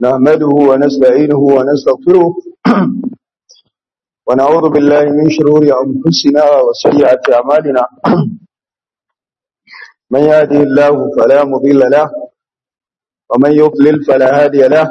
نحمده ونستعينه ونستغفره ونعوذ بالله من شرور أنفسنا وسيئات أعمالنا من يهده الله فلا مضل له ومن يضلل فلا هادي له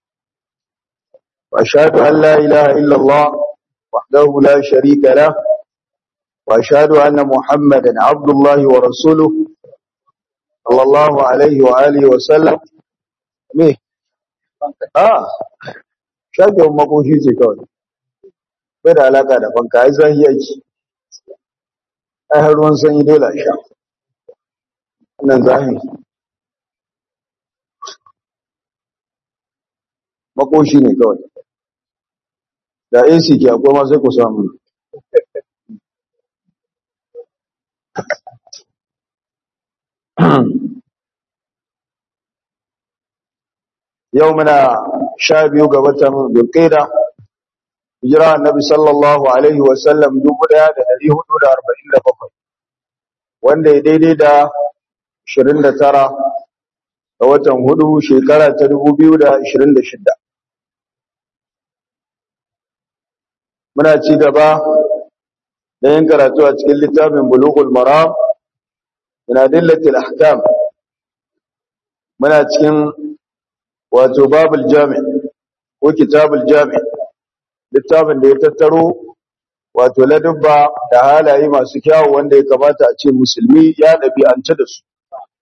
وأشهد أن لا إله إلا الله وحده لا شريك له وأشهد أن محمدا عبد الله ورسوله صلى الله عليه وآله وسلم me ah shage makoshi ce kawai bai da alaka da fanka ai zahi yake ai har ruwan sanyi dole a sha wannan zahi makoshi ne kawai da AC ke akwai ma sai ku samu yau muna sha biyu ga watan dulkaida hijira annabi sallallahu alaihi wasallam dubu daya da dari hudu da arba'in da bakwai wanda ya daidai da ashirin da tara ga watan hudu shekara ta dubu biyu da ashirin da shida muna ci gaba da yin karatu a cikin littafin bulughul maram min adillatil ahkam muna cikin wato babul jami ko kitabul jami littafin da ya tattaro wato ladubba da halaye masu kyawu wanda ya kamata a ce musulmi ya ɗabi'anta da su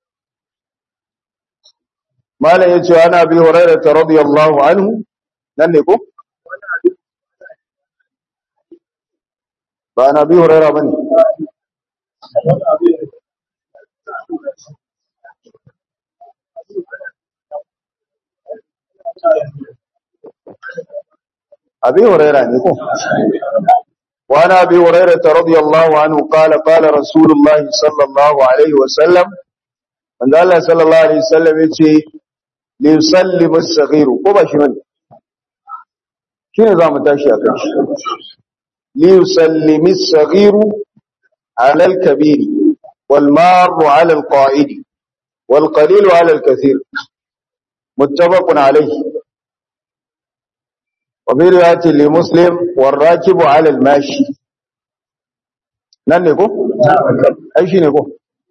malam yace ana bi hurairah radiyallahu anhu nan ne ko ba na bi hurairah bane أبي هريرة نكو وعن أبي هريرة رضي الله عنه قال قال رسول الله صلى الله عليه وسلم من قال صلى الله عليه وسلم يتي ليسلم الصغير كما شمن شنو نظام تاشي أكش ليسلم الصغير على الكبير والمار على القائد والقليل على الكثير متفق عليه وفي رواية لمسلم والراكب على الماشي nan ne ko? ai shi ne ko?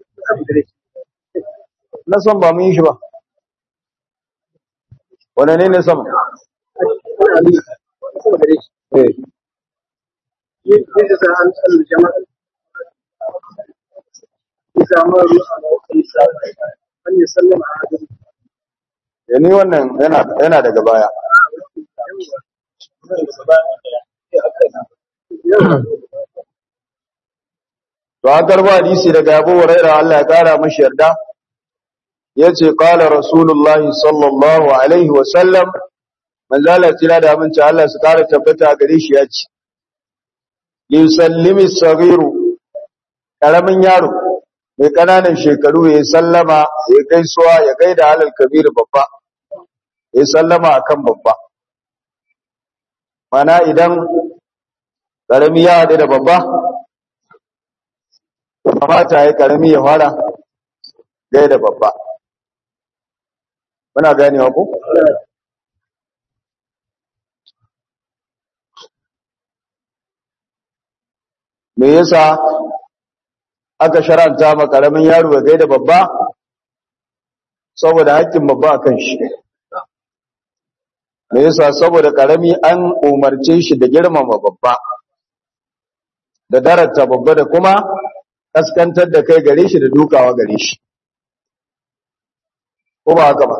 na son ba mun yi shi ba wane ne ne sama? ni wannan yana daga baya To an karba hadisi daga Abu Hurairah Allah ya kara mashi yarda yace qala Rasulullah sallallahu alaihi wa sallam manzo Allah tira da aminci Allah su kara tabbata gare shi yace yusallimi saghiru karamin yaro mai kananan shekaru ya sallama ya gaisuwa ya gaida halal kabir babba ya sallama akan babba mana idan ƙarami ya haɗu da babba kamata ya ƙarami ya fara gai da babba muna ganewa ku? me yasa aka sharanta ma ƙaramin yaro ya gai da babba saboda haƙƙin babba a kan shi me yasa saboda karami an umarce shi da girmama babba da darata babba da kuma kaskantar da kai gare shi da dukawa gare shi ko ba haka ba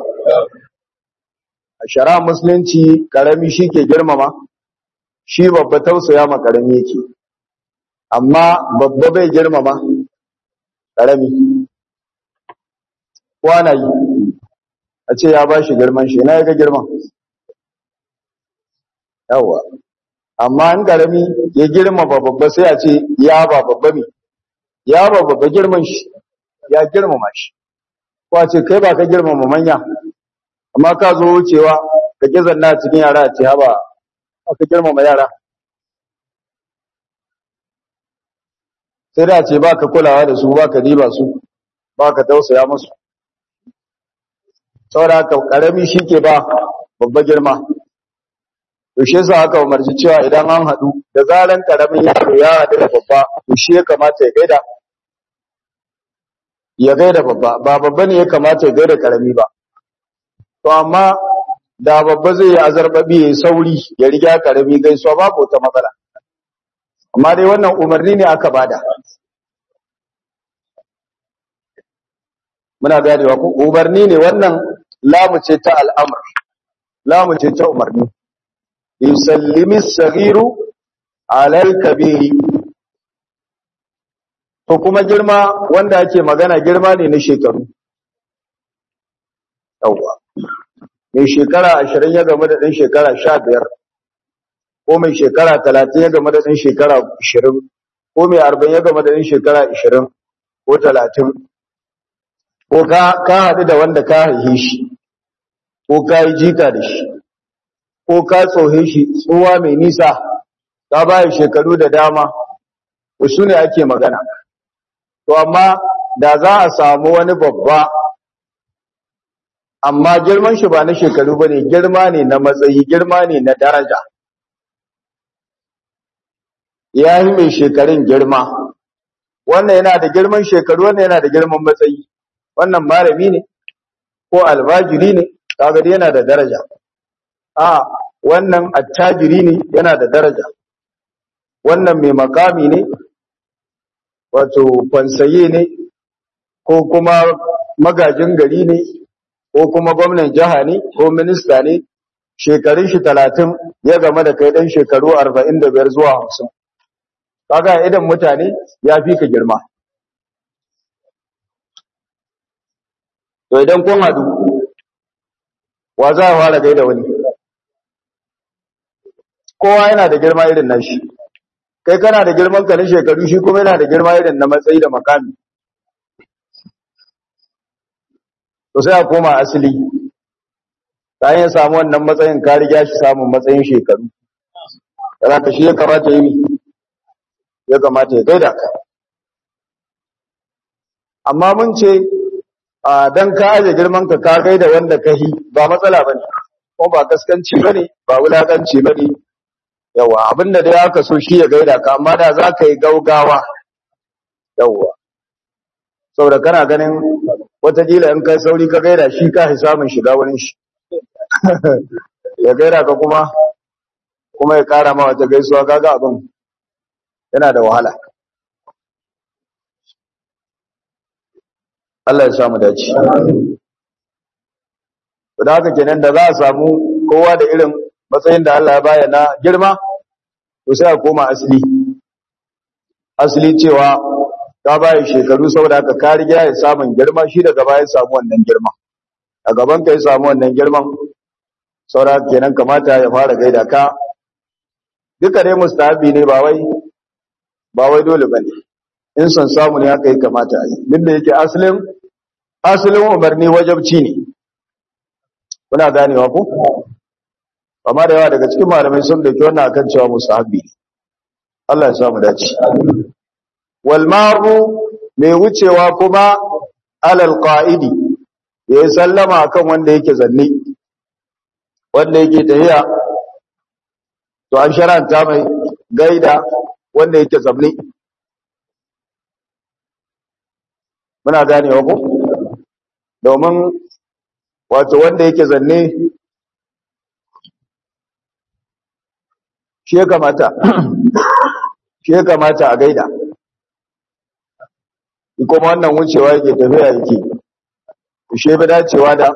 a shara musulunci karami shi ke girmama shi babba tausaya ma karami yake amma babba bai girmama karami kwana yi a ce ya ba shi girman shi na ya ga girman yawa amma an karami ya girma babba sai a ce ya ba babba mi ya ba babba girman shi ya girmama shi ko a ce kai ba ka girmama manya amma ka zo wucewa ka ki zanna cikin yara a ce haba ka girmama yara sai da ce ba ka kulawa da su ba ka diba su ba ka tausaya musu saboda haka karami shi ke ba babba girma to shi yasa aka umarci cewa idan an haɗu da zaran karamin yaro ya haɗu da babba to shi ya kamata ya gaida ya gaida babba ba babba ne ya kamata ya gaida karami ba to amma da babba zai yi azarbabi ya sauri ya riga karami gaisuwa babu wata matsala amma dai wannan umarni ne aka bada muna ganewa ko umarni ne wannan lamu ce ta al'amr lamu ce ta umarni yusallimi saghiru ala al-kabiri to kuma girma wanda ake magana girma ne na shekaru yawwa mai shekara ashirin ya game da ɗan shekara sha biyar ko mai shekara talatin ya game da ɗan shekara ashirin ko mai arba'in ya game da ɗan shekara ashirin ko talatin ko ka haɗu da wanda ka haihe shi ko ka yi jika da shi ko ka tsohe shi tsuwa mai nisa ka baya shekaru da dama su ne ake magana to amma da za a samu wani babba amma girman shi ba na shekaru ba ne girma ne na matsayi girma ne na daraja ya yi mai shekarun girma wannan yana da girman shekaru wannan yana da girman matsayi wannan malami ne ko albajiri ne kaga dai yana da daraja a wannan attajiri ne yana da daraja wannan mai makami ne wato kwansaye ne ko kuma magajin gari ne ko kuma gwamnan jiha ne ko minista ne shekarun shi talatin ya game da kai dan shekaru arba'in da biyar zuwa hamsin kaga idan mutane ya fi ka girma to idan kun hadu wa za a fara gaida wani kowa yana da girma irin nashi kai kana da girman ka na shekaru shi kuma yana da girma irin na matsayi da makami to sai a koma asali ta yin samu wannan matsayin ka riga shi samun matsayin shekaru yana ka shi ya kamata yi ya kamata ya gaida ka amma mun ce a dan ka aje girman ka ka gaida wanda ka yi ba matsala bane ko ba kaskanci bane ba wulakanci bane yawa abinda dai aka so shi ya gaida ka amma da za ka yi gaugawa yawa saboda kana ganin watakila in kai sauri ka gaida shi ka samun shiga wurin shi ya gaida ka kuma kuma ya kara ma wata gaisuwa kaga abin yana da wahala Allah ya samu dace da haka kenan da za a samu kowa da irin matsayin da Allah ya bayyana girma to sai a koma asali asali cewa ka bayi shekaru saboda haka ka riga ya samun girma shi daga baya samu wannan girma a gaban ka ya samu wannan girman saboda kenan kamata ya fara gaida ka duka dai mustahabi ne ba wai ba wai dole bane in son samu ne haka yi kamata a yi duk da yake asalin asalin umarni wajabci ne kuna ganewa ko amma da yawa daga cikin malamai sun dauki wannan akan cewa mustahabi ne Allah ya samu dace wal maru mai wucewa kuma alal qa'idi ya sallama akan wanda yake zanne wanda yake tahiya to an sharanta mai gaida wanda yake zamne muna ganewa ko domin wato wanda yake zanne shi ya kamata shi ya kamata a gaida kuma wannan wucewa yake tafiya yake shi bi dacewa da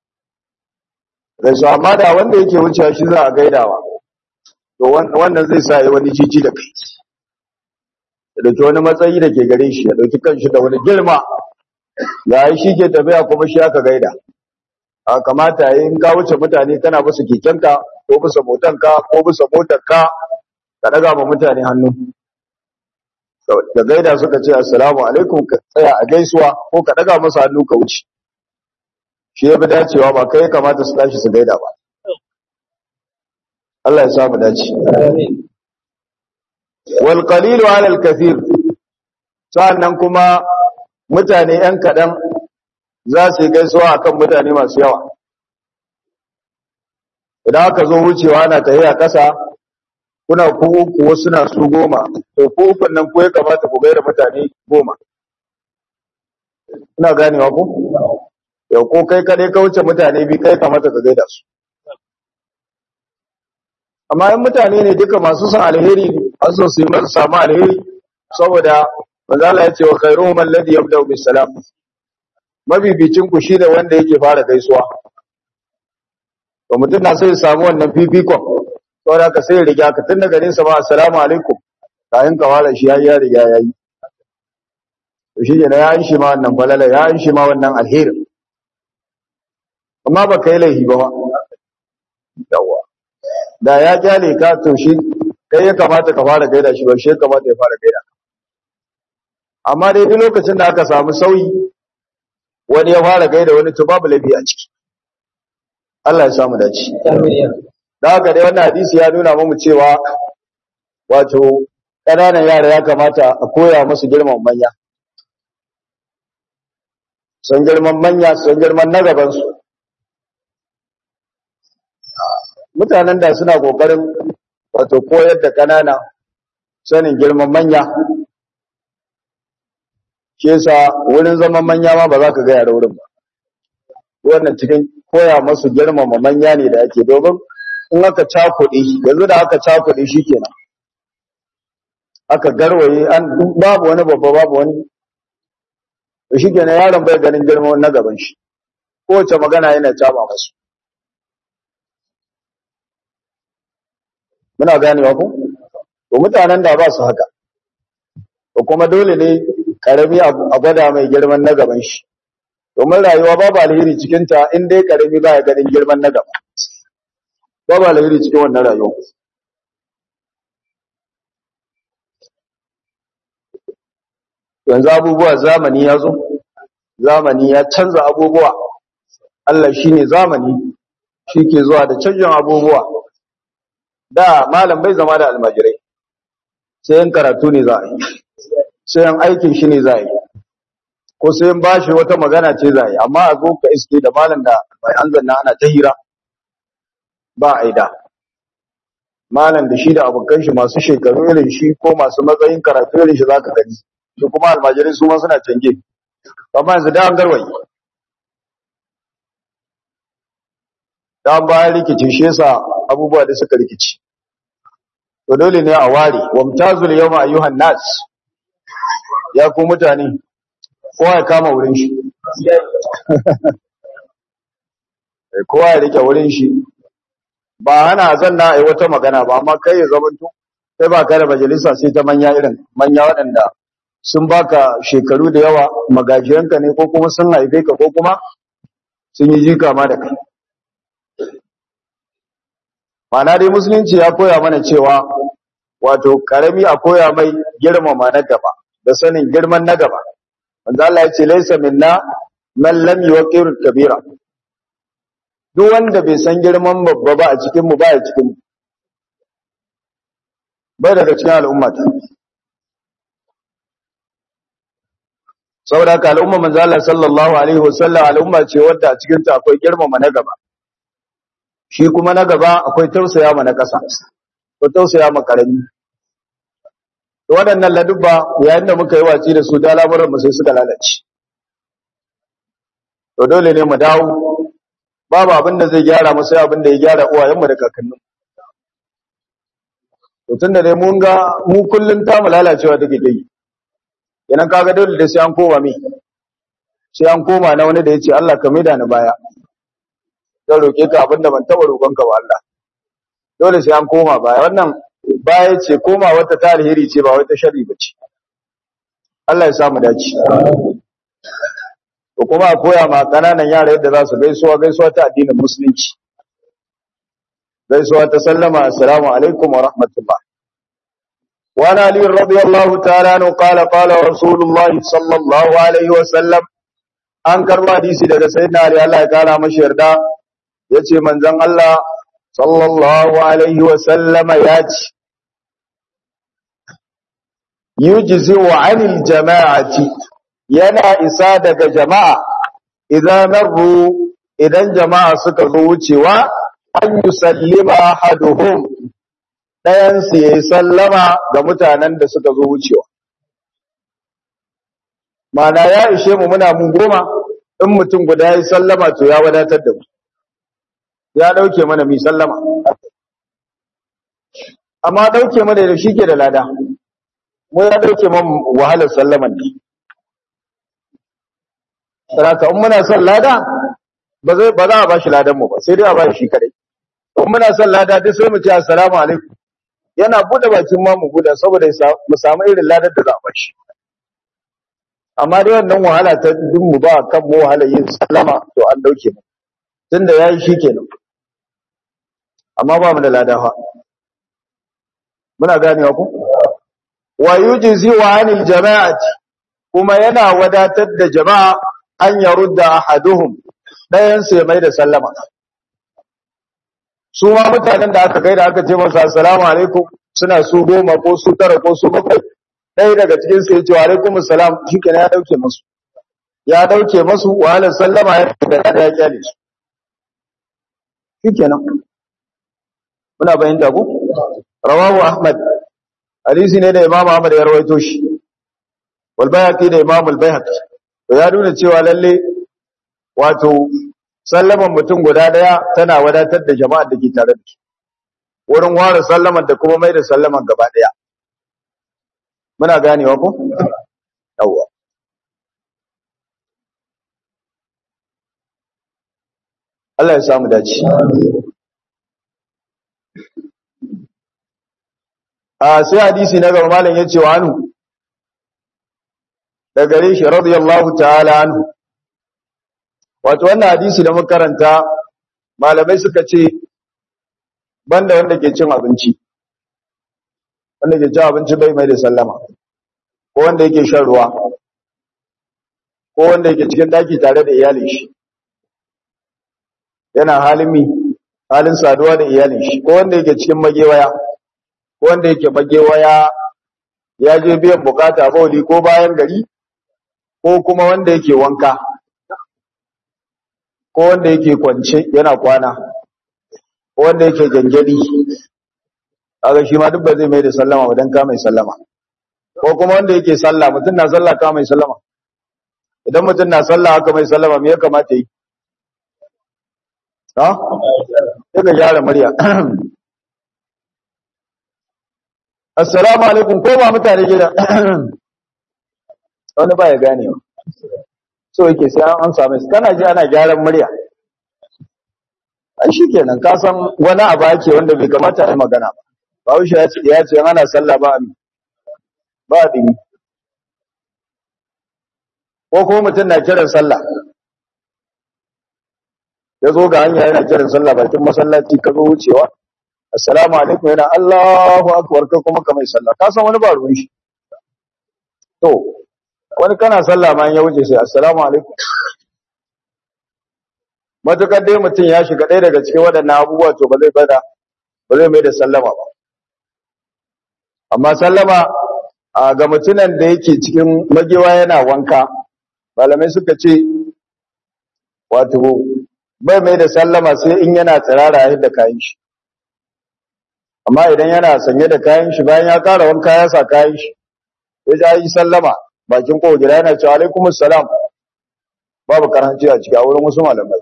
rasu amma da wanda yake wucewa shi za a gaidawa to wannan zai sa yi wani cici da kai ya dauki wani matsayi da ke gare shi ya dauki kanshi da wani girma ya yi shi ke tafiya kuma shi aka gaida a kamata yi in ka wuce mutane kana bisa kekenka ko bisa motanka ko bisa motarka ka daga ma mutane hannu da gaida suka ce assalamu alaikum ka tsaya a gaisuwa ko ka daga masa hannu ka wuce shi ya fi dacewa ba kai kamata su tashi su gaida ba Allah ya samu dace wal qalilu ala al kathir sannan kuma mutane yan kadan za su yi gaisuwa akan mutane masu yawa idan aka zo wucewa ana tafiya ƙasa kuna ku uku wasu na su goma to ku ukun nan ko ya kamata ku gaida mutane goma ina ganewa ko yau ko kai kadai ka wuce mutane bi kai kamata ka gaida su amma in mutane ne duka masu son alheri an so su yi masu samu alheri saboda manzala ya ce wa khairuhum alladhi yabda'u bis salam mabibicin ku shine wanda yake fara gaisuwa to mutum na sai ya samu wannan fifikon saboda ka sai ya riga ka tun daga nesa ba assalamu alaikum kayan ka fara shi yayi ya riga yayi to shi ne ya yi shi ma wannan falala ya yi shi ma wannan alherin amma ba ka yi laifi ba ma yawa da ya kyale ka to shi kai ya kamata ka fara gaida shi ba shi ya kamata ya fara gaida amma dai duk lokacin da aka samu sauyi wani ya fara gaida wani to babu laifi a ciki Allah ya samu dace da haka dai wannan hadisi ya nuna mu cewa wato ƙananan yara ya kamata a koya musu girman manya sun girman manya sun girman na gabansu mutanen da suna kokarin wato koyar da kanana sanin girman manya shi yasa wurin zaman manya ma ba za ka gaya da wurin ba wannan cikin koya masu girmama manya ne da ake domin in aka cakuɗe yanzu da aka cakuɗe shi kenan aka garwaye an babu wani babba babu wani shi kenan yaron bai ganin girman na gaban shi kowace magana yana caba masu muna ganewa ku to mutanen da ba su haka to kuma dole ne karami a gwada mai girman na gaban shi domin rayuwa babu alheri cikin ta in dai karami ba ya ganin girman na gaba babu alheri cikin wannan rayuwa yanzu abubuwa zamani ya zo zamani ya canza abubuwa Allah shine zamani shi ke zuwa da canjin abubuwa da malam bai zama da almajirai sai yin karatu ne za a yi sai yin aikin shi ne za a yi ko sai yin bashi wata magana ce za a yi amma a zo ka iske da malam da mai an zanna ana ta hira ba a yi da malam da shi da abokan shi masu shekaru irin shi ko masu matsayin karatu irin shi za ka gani shi kuma almajirai su ma suna canje amma yanzu da an garwaye da bayan rikici shi yasa abubuwa da suka rikici to dole ne a ware wamtazul yawma ayyuhan nas ya ku mutane kowa ya kama wurin shi kowa ya rike wurin shi ba hana zanna ai wata magana ba amma kai ya zamanto sai ba ka da majalisa sai ta manya irin manya waɗanda sun baka shekaru da yawa magajiyanka ne ko kuma sun haife ka ko kuma sun yi jika ma da kai Mana dai musulunci ya koya mana cewa wato karami a koya mai girmama na gaba da sanin girman na gaba. Wanda Allah ya ce laisa minna man lam yuqir kabira. Duk wanda bai san girman babba ba a cikin mu ba ya cikin mu. Bai daga cikin al'umma ta. Saboda haka al'umma manzo Allah sallallahu alaihi wasallam al'umma ce wadda a cikin ta akwai girmama na gaba. shi kuma na gaba akwai tausaya ma na ƙasa ko tausaya ma ƙarami waɗannan ladubba yayin da muka yi watsi da su da lamuran mu sai suka lalace to dole ne mu dawo babu abin da zai gyara mu sai abin da ya gyara uwayenmu da kakanninmu to tunda dai mun ga mu kullun ta mu lalacewa take dai idan kaga dole da sai an koma mi sai an koma na wani da yace Allah ka maida ni baya zan roƙe ka abin da ban taɓa roƙon ka ba Allah dole sai an koma baya wannan baya ce koma wata ta alheri ce ba wata sharri ba ce Allah ya samu dace to kuma a koya ma ƙananan yara yadda za su gaisuwa gaisuwa ta addinin musulunci gaisuwa ta sallama assalamu alaikum wa rahmatullah وعن علي رضي الله تعالى عنه قال قال رسول الله صلى الله عليه وسلم an karba hadisi daga sayyidina Ali Allah ya kara mashi yarda yace manzon Allah sallallahu alaihi wa sallama yace yujzi wa anil jama'ati yana isa daga jama'a idan marru idan jama'a suka zo wucewa an yusallima ahaduhum dayan su yayi sallama ga mutanen da suka zo wucewa mana ya ishe mu muna mun goma in mutum guda yayi sallama to ya wadatar da mu ya dauke mana mi sallama amma dauke mana da shi ke da lada mu ya dauke man wahalar sallaman ne saraka in muna son lada ba zai ba za a bashi ladan mu ba sai dai a bashi shi kadai in muna son lada duk sai mu ce assalamu alaikum yana bude bakin ma mu bude saboda mu samu irin ladar da za a bashi amma dai wannan wahala ta duk mu ba kan mu wahala yin sallama to an dauke mu tunda yayi shikenan amma ba mu da lada fa muna ganewa ku wa yujzi wa anil jama'ati kuma yana wadatar da jama'a an yarudda ahaduhum dayan sai mai da sallama su ma mutanen da aka kai da aka ce masa assalamu alaikum suna su goma ko su tara ko su bakwai ɗaya daga cikin su ya ce wa alaikum assalam shikenan ya dauke musu ya dauke musu wahalar sallama ya da ya kyale su shikenan muna bayyana ku rawahu ahmad hadisi ne da imam ahmad ya rawaito shi wal bayhaqi da imam al bayhaqi to ya nuna cewa lalle wato sallaman mutum guda daya tana wadatar da jama'a da ke tare da shi wurin ware sallaman da kuma mai da sallaman gaba daya muna ganewa ko yawwa Allah ya samu dace a sai hadisi na gaba malam yace wa anhu da gare shi radiyallahu ta'ala anhu wato wannan hadisi da muka karanta malamai suka ce banda wanda ke cin abinci wanda ke cin abinci bai mai da sallama ko wanda yake shan ruwa ko wanda yake cikin daki tare da iyalin shi yana halin mi halin saduwa da iyalin shi ko wanda yake cikin magewaya ko wanda yake magewaya ya je biyan bukata bauli ko bayan gari ko kuma wanda yake wanka ko wanda yake kwance yana kwana ko wanda yake gangadi kaga shi ma duk ba zai mai da sallama ba dan ka mai sallama ko kuma wanda yake sallah mutum na sallah ka mai sallama idan mutum na sallah haka mai sallama me ya kamata yi ha sai ka gyara murya assalamu alaikum ko ba mutane gida wani ba ya gane wa so yake sai an amsa mai kana ji ana gyaran murya ai shikenan ka san wani abu ake wanda bai kamata a yi magana ba Bahaushe ya ce ya ce ana sallah ba ami ba dimi ko kuma mutum na kiran sallah ya zo ga hanya yana kiran sallah bakin masallaci ka zo wucewa assalamu alaikum yana Allahu akbar kai kuma ka mai sallah ka san wani ba ruwan shi to wani kana sallah ma ya wuce sai assalamu alaikum matukar dai mutum ya shiga ɗaya daga cikin waɗannan abubuwa to ba zai bada ba zai mai da sallama ba amma sallama a ga mutumin da yake cikin magewa yana wanka malamai suka ce wato bai mai da sallama sai in yana tsirara yadda kayan shi amma idan yana sanye da kayan shi bayan ya kara wanka ya sa kayan shi ya ja yi sallama bakin kowa gida yana cewa alaikumus salam babu karanci a ciki a wurin wasu malamai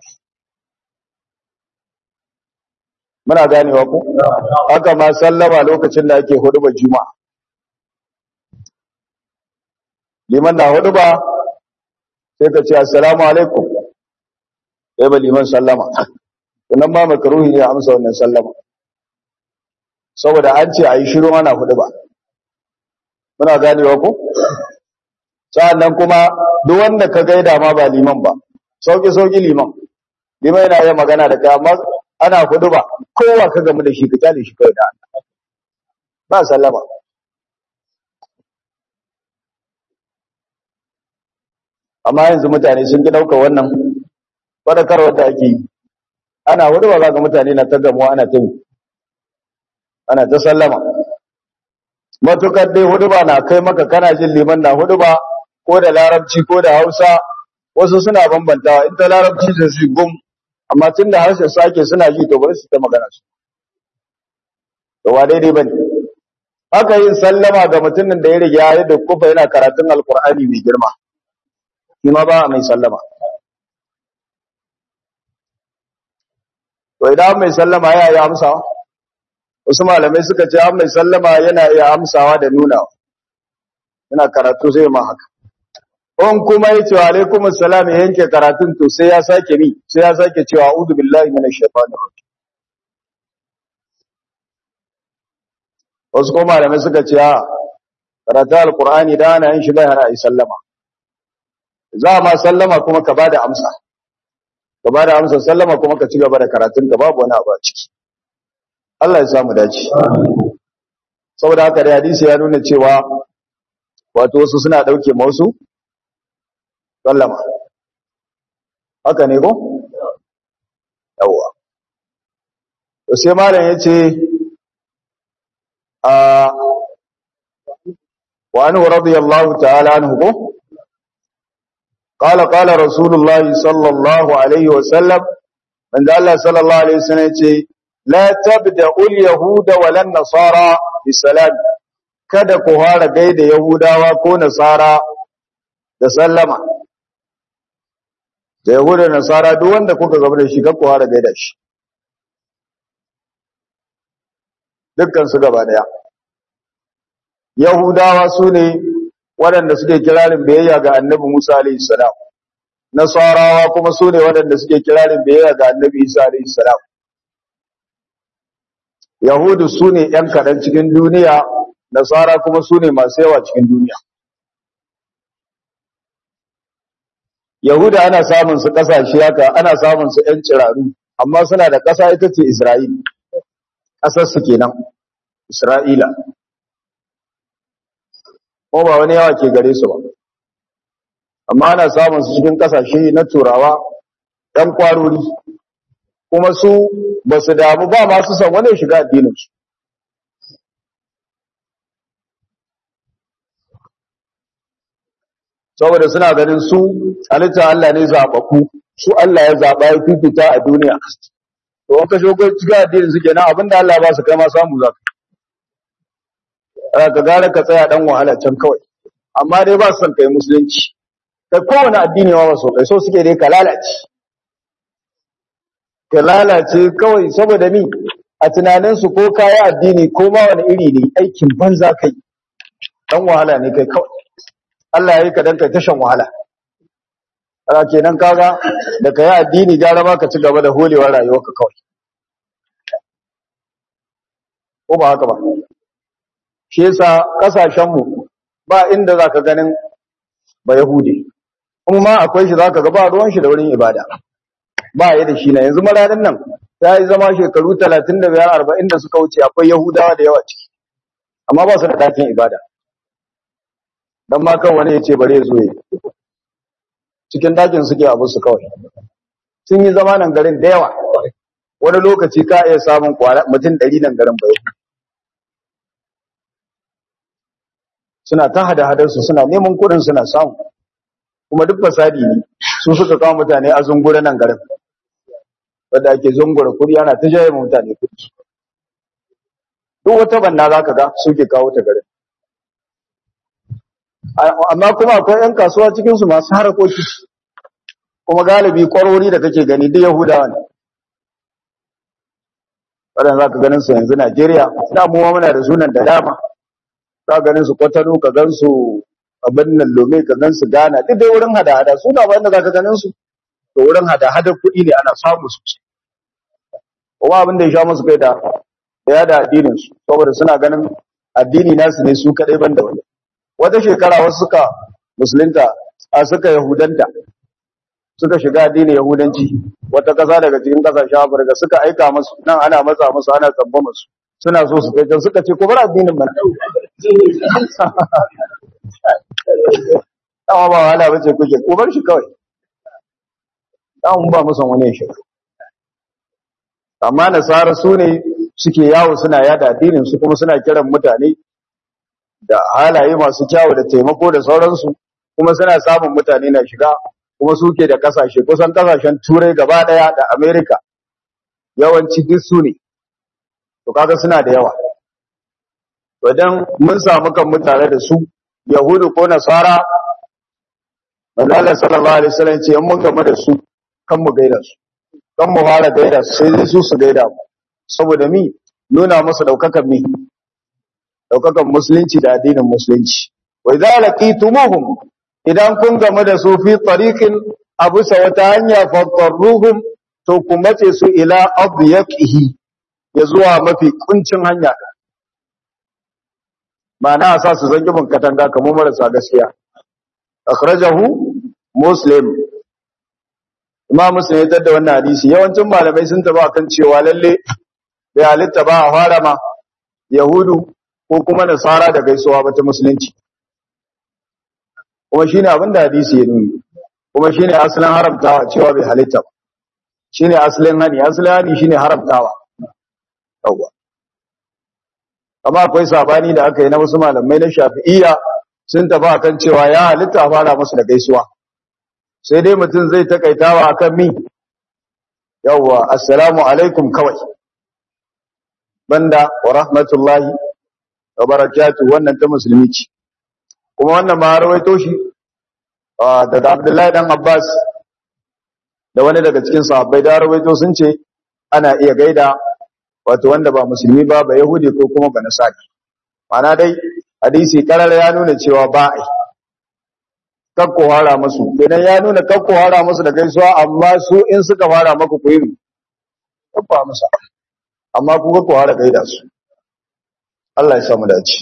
muna ganewa ku haka ma sallama lokacin da ake hudubar juma'a liman na huduba sai ka ce assalamu alaikum sai ba liman sallama sannan ma makaruhi ne a amsa wannan sallama saboda an ce a yi shiru ana huduba muna ganewa ku sa'annan kuma duk wanda ka gaida ma ba liman ba sauki sauki liman liman yana yin magana da kai amma ana hudu ba kowa ka gamu da shi ka kyale shi kai da Allah ba sallama amma yanzu mutane sun ki dauka wannan fadakarwar da ake yi ana hudu ba ga mutane na ta gamuwa ana ta ana ta sallama matukar dai hudu ba na kai maka kana jin liman na hudu ba ko da larabci ko da hausa wasu suna bambantawa in ta larabci sai su gum amma tun da harshen sake suna ji to bari su ta magana su to wa daidai bane haka yin sallama ga mutumin da ya riga ya da kufa yana karatun alkur'ani mai girma shi ma ba mai sallama to idan mai sallama ya yi amsa wasu malamai suka ce an mai sallama yana iya amsawa da nuna yana karatu sai ma haka on kuma ya ce wa alaikum assalam ya yanke karatun to sai ya sake mi sai ya sake cewa a'udhu billahi minash shaitanir rajim wasu kuma malamai suka ce a karatu alqur'ani da ana yin shi bai hana yi sallama za ma sallama kuma ka bada amsa ka bada amsa sallama kuma ka ci gaba da karatun ka babu wani abu a ciki Allah ya samu dace saboda haka da hadisi ya nuna cewa wato wasu suna dauke ma wasu sallama haka ne ko yawa to sai malam yace a wa anhu radiyallahu ta'ala anhu ko قال قال رسول الله صلى الله عليه وسلم من ذا الله صلى الله عليه وسلم يقول لا تبدأ اليهود ولا النصارى بالسلام kada ku fara gaida yahudawa ko nasara da sallama da yahuda da nasara duk wanda kuka gaba da shi kada ku fara gaida shi dukkan su gaba daya yahudawa su ne waɗanda suke kirarin biyayya ga annabi Musa alaihi salam nasarawa kuma su ne waɗanda suke kirarin biyayya ga annabi Isa alaihi salam yahudu su ne ‘yan kaɗan cikin duniya nasara kuma su ne masu yawa cikin duniya yahuda ana samun su ƙasashe haka ana samun su ‘yan ciraru amma suna da ƙasa ita ce isra'ila ƙasarsu kenan isra'ila ko ba wani yawa ke gare su ba amma ana samun su cikin kasashe na turawa ɗan kwarori kuma su ba su damu ba masu san wani shiga addininsu saboda suna ganin su halitta Allah ne zaɓaɓɓu su Allah ya zaɓa ya fifita a duniya to wata shogon cikin addinin su kenan abinda Allah ba su kai ma samu za ka ka gara ka tsaya dan wahala can kawai amma dai ba su son kai musulunci kai kowane addini ma ba so kai so suke dai ka lalace ka lalace kawai saboda mi a tunaninsu ko kaya addini ko ma wani iri ne aikin banza kai dan wahala ne kai kawai Allah ya yi ka dan kai tashan wahala ana kenan kaga da kai addini gara ma ka ci gaba da holewar rayuwarka kawai ko ba haka ba shi yasa kasashen mu ba inda zaka ganin ba yahudi kuma ma akwai shi zaka ga ba ruwan shi da wurin ibada ba ya da shi na yanzu maranin nan ta yi zama shekaru 35 40 da suka wuce akwai yahudawa da yawa ciki amma ba su da dakin ibada dan ma kan wani ya ce bare zo yi cikin dakin suke abu su kawai sun yi zama nan garin da yawa wani lokaci ka iya samun mutum 100 nan garin bai suna ta hada-hadarsu suna neman kudin suna samu kuma duk fasadi ne su suka kawo mutane a zungure nan garin wadda ake zungura kudi ana ta jaye mutane kudi duk wata banna za ka ga suke kawo ta garin amma kuma akwai 'yan kasuwa cikinsu masu harakoki kuma galibi kwarori da kake gani duk yahudawa ne waɗanda za ka ganin su yanzu najeriya damuwa muna da sunan da dama ka ganin su kwatano ka gan su abin nan lome ka gan su gana duk dai wurin hada-hada suna ba inda za ka ganin su to wurin hada-hada kuɗi ne ana samu su kuma abin da ya sha musu kai da ya da addinin su saboda suna ganin addini nasu ne su kaɗai ban da wani wata shekara wasu suka musulunta a suka yahudanta suka shiga addinin yahudanci wata ƙasa daga cikin ƙasashen afirka suka aika musu nan ana matsa musu ana tsamba musu suna so su kai can suka ce ko bar addinin mana dama ba wahala bace kuke ko bar shi kawai dama ba musan wani shi amma nasara su ne suke yawo suna yada addinin su kuma suna kiran mutane da halaye masu kyawu da taimako da sauransu kuma suna samun mutane na shiga kuma suke da kasashe kusan kasashen turai gaba daya da america yawanci duk su ne to kaga suna da yawa to dan mun samu kan mutane da su yahudu ko nasara manzo Allah sallallahu alaihi wasallam ce in mun gama da su kan mu gaida su kan mu fara gaida su sai su su gaida mu saboda mi nuna musu daukakan mi daukakan musulunci da addinin musulunci wa idza laqitumuhum idan kun gama da su fi tariqin abu sa wata hanya fadarruhum to ku mace su ila adyaqihi ya zuwa mafi kuncin hanya ma'ana a sa su zangi bin katanga kamar marasa gaskiya akhrajahu muslim imam muslim ya tada wannan hadisi yawancin malamai sun taba kan cewa lalle bai halitta ba a fara ma yahudu ko kuma nasara da gaisuwa ba ta musulunci kuma shine abin da hadisi ya nuni kuma shine asalin haramtawa cewa bai halitta ba shine asalin hani asalin hani shine haramtawa yawa amma akwai sabani da aka yi na wasu malamai na shafi'iyya sun tafi akan cewa ya halitta a fara musu da gaisuwa sai dai mutum zai takaitawa akan mi yawa assalamu alaikum kawai banda wa rahmatullahi wa barakatuh wannan ta musulmi ce kuma wannan ma rawaito shi daga Abdullahi dan Abbas da wani daga cikin sahabbai da rawaito sun ce ana iya gaida wato wanda ba musulmi ba ba yahudi ko kuma ba nasari mana dai hadisi karar ya nuna cewa ba ai kakko hara musu kenan ya nuna kakko hara musu da gaisuwa amma su in suka fara maku ku yi kakko musu amma ku kakko hara gaida su Allah ya samu dace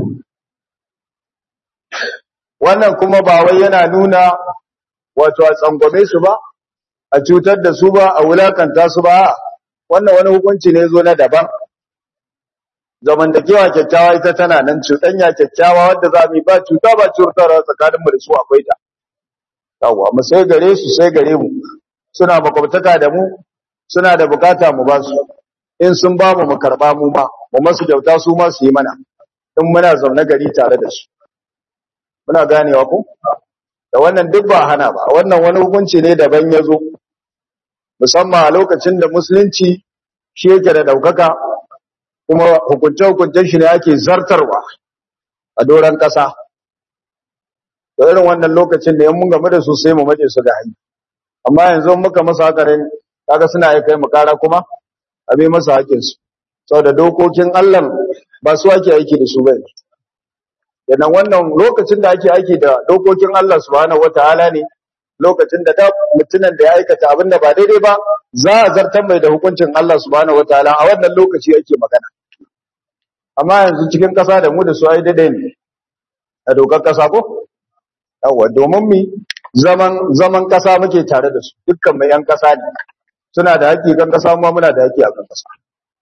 wannan kuma ba wai yana nuna wato a tsangwame su ba a cutar da su ba a wulakanta su ba wannan wani hukunci ne zo na daban zamantakewa kyakkyawa ita tana nan cuɗanya kyakkyawa wadda za mu yi ba cuta ba cutarwa tsakanin mu da su akwai ta yawa mu sai gare su sai gare mu suna makwabtaka da mu suna da bukata mu ba su in sun ba mu mu karba mu ma mu masu kyauta su ma su yi mana in muna zaune gari tare da su muna ganewa ko da wannan duk ba hana ba wannan wani hukunci ne daban ya zo musamman a lokacin da musulunci shi yake da ɗaukaka kuma hukunce-hukuncen shi ne ake zartarwa a doron ƙasa da irin wannan lokacin da yan mun game da su sai mu mace su ga hanyar amma yanzu muka masa hakarin kaga suna ya kai mu kara kuma a bai masa hakinsu sau da dokokin allah ba su ake aiki da su ba yanzu wannan lokacin da ake aiki da dokokin allah subhanahu wataala ne lokacin da da mutumin da ya aikata abin da ba daidai ba za a zartar mai da hukuncin Allah subhanahu wataala a wannan lokaci yake magana amma yanzu cikin ƙasa da mu da su ai daidai ne a dokar ƙasa ko yawa domin mi zaman zaman ƙasa muke tare da su dukkan mai yan ƙasa ne suna da haƙƙi kan ƙasa kuma muna da haƙƙi a kan ƙasa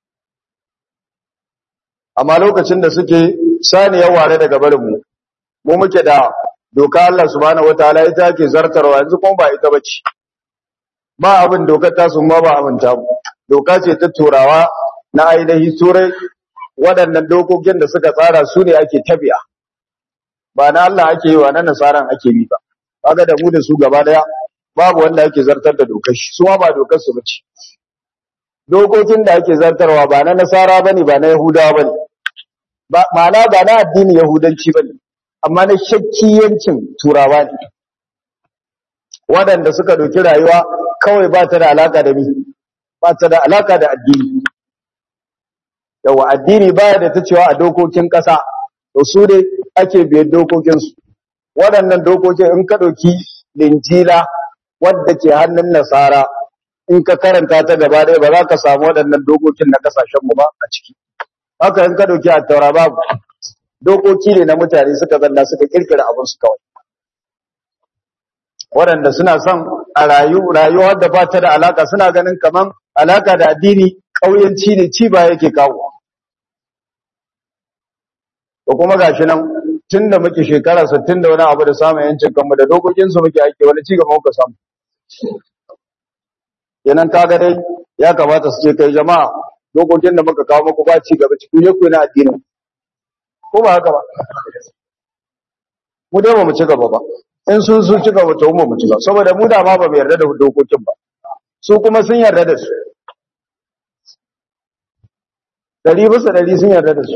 amma lokacin da suke saniyar ware daga barin mu mu muke da doka Allah subhanahu wataala ita yake zartarwa yanzu kuma ba ita bace ba abin dokar ta sun ma ba abin ta doka ce ta turawa na ainihi turai waɗannan dokokin da suka tsara su ne ake tabiya ba na Allah ake yi wa na nasaran ake bi ba kaga da mu da su gaba daya babu wanda ake zartar da dokar shi su ma ba dokar su bace dokokin da ake zartarwa ba na nasara bane ba na yahudawa bane ba ma'ana ba na addini yahudanci bane amma na shakkiyancin turawa ne waɗanda suka ɗauki rayuwa kawai ba ta da alaka da mi ba ta da alaka da addini yawa addini baya da ta cewa a dokokin ƙasa to su dai ake biyar dokokinsu waɗannan dokokin in ka ɗauki linjila wadda ke hannun nasara in ka karanta ta gaba ɗaya ba za ka samu waɗannan dokokin na ƙasashenmu ba a ciki haka in ka ɗauki a taura babu dokoki ne na mutane suka zanna suka kirkira abin su kawai waɗanda suna son a rayu rayuwar da ba ta da alaka suna ganin kaman alaka da addini ƙauyanci ne ci ba yake kawo to kuma gashi nan tun da muke shekara 60 da wani abu da samun yancin kanmu da dokokin su muke aiki wani ci gaba muka samu kenan kaga dai ya kamata su ce kai jama'a dokokin da muka kawo muku ba ci gaba cikin yaku na addinin ko ba haka ba mu dai ba mu ci gaba ba in sun su cika wata umma mu cika saboda mu da ma ba mu yarda da dokokin ba su kuma sun yarda da su dari bisa dari sun yarda da su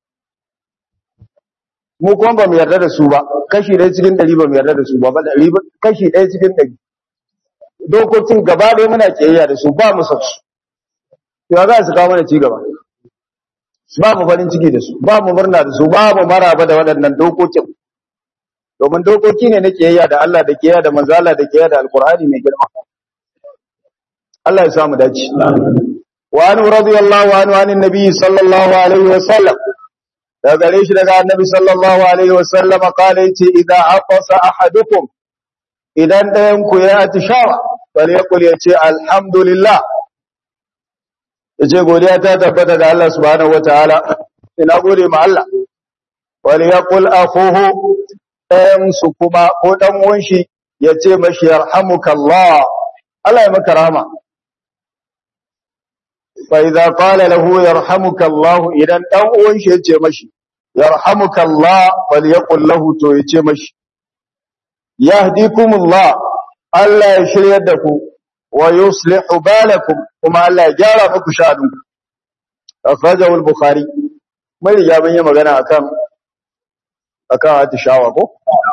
mu kuma ba mu yarda da su ba kashi ɗaya cikin ɗari ba mu yarda da su ba ba ɗari ba kashi ɗaya cikin ɗari dokokin gaba ɗaya muna kiyayya da su ba mu sa su ya za su kawo mana ci gaba ba mu farin ciki da su ba mu murna da su ba mu maraba da waɗannan dokokin domin dokoki ne na kiyayya da Allah da kiyayya da manzo Allah da kiyayya da alqur'ani mai girma Allah ya samu dace wa anu radiyallahu anhu anin nabi sallallahu alaihi wa sallam da gare shi daga annabi sallallahu alaihi wa sallam kala yace idza aqasa ahadukum idan ɗayan ku ya atishawa bal yaqul yace alhamdulillah yace godiya ta tabbata ga Allah subhanahu wataala ina gode ma Allah wal yaqul akhuhu ɗayan su kuma ko dan uwan shi yace mashi yarhamukallah Allah ya maka rahama fa idza qala lahu yarhamukallah idan dan uwan shi yace mashi yarhamukallah fal yaqul lahu to yace mashi yahdikumullah Allah ya shiryar da ku wa yuslihu balakum kuma Allah ya gyara muku sha'aninku akhrajahu al-bukhari mai riga mun yi magana akan akan atishawa ko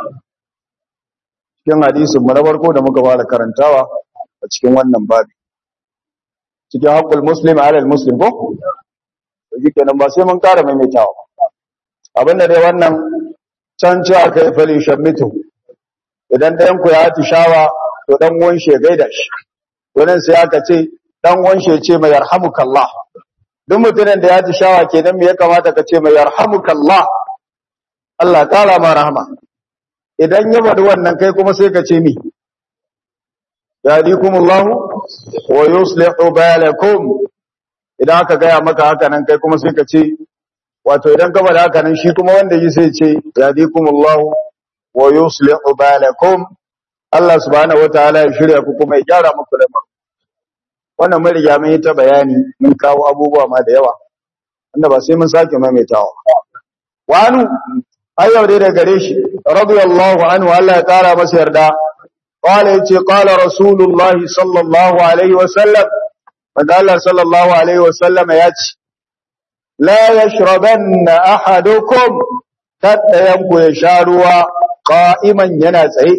cikin hadisin mu na farko da muka fara karantawa a cikin wannan babi cikin haqqul muslim ala al-muslim ko yake nan ba sai mun kara maimaitawa abinda dai wannan can ce aka yi fali shammitu idan ɗayan ku ya atishawa to dan uwan shi ya gaida shi wannan sai aka ce dan wanshe ce mai yarhamukallah duk mutumin da ya ji shawa kenan me ya kamata ka ce mai yarhamukallah Allah kara ma rahama idan ya bada wannan kai kuma sai ka ce mi yadikumullah wa yuslihu balakum idan aka gaya maka haka nan kai kuma sai ka ce wato idan ka bada haka nan shi kuma wanda yi sai ce yadikumullah wa yuslihu balakum Allah subhanahu wataala ya shirya ku kuma ya gyara muku lamarin wannan mun riga mun yi ta bayani mun kawo abubuwa ma da yawa wanda ba sai mun sake maimaitawa wani ayyau dai da gare shi radiyallahu anhu Allah ya kara masa yarda qala yace qala rasulullah sallallahu alaihi wa sallam wanda Allah sallallahu alaihi wa sallam ya ce la yashrabanna ahadukum kada yanku ya sha ruwa qa'iman yana tsaye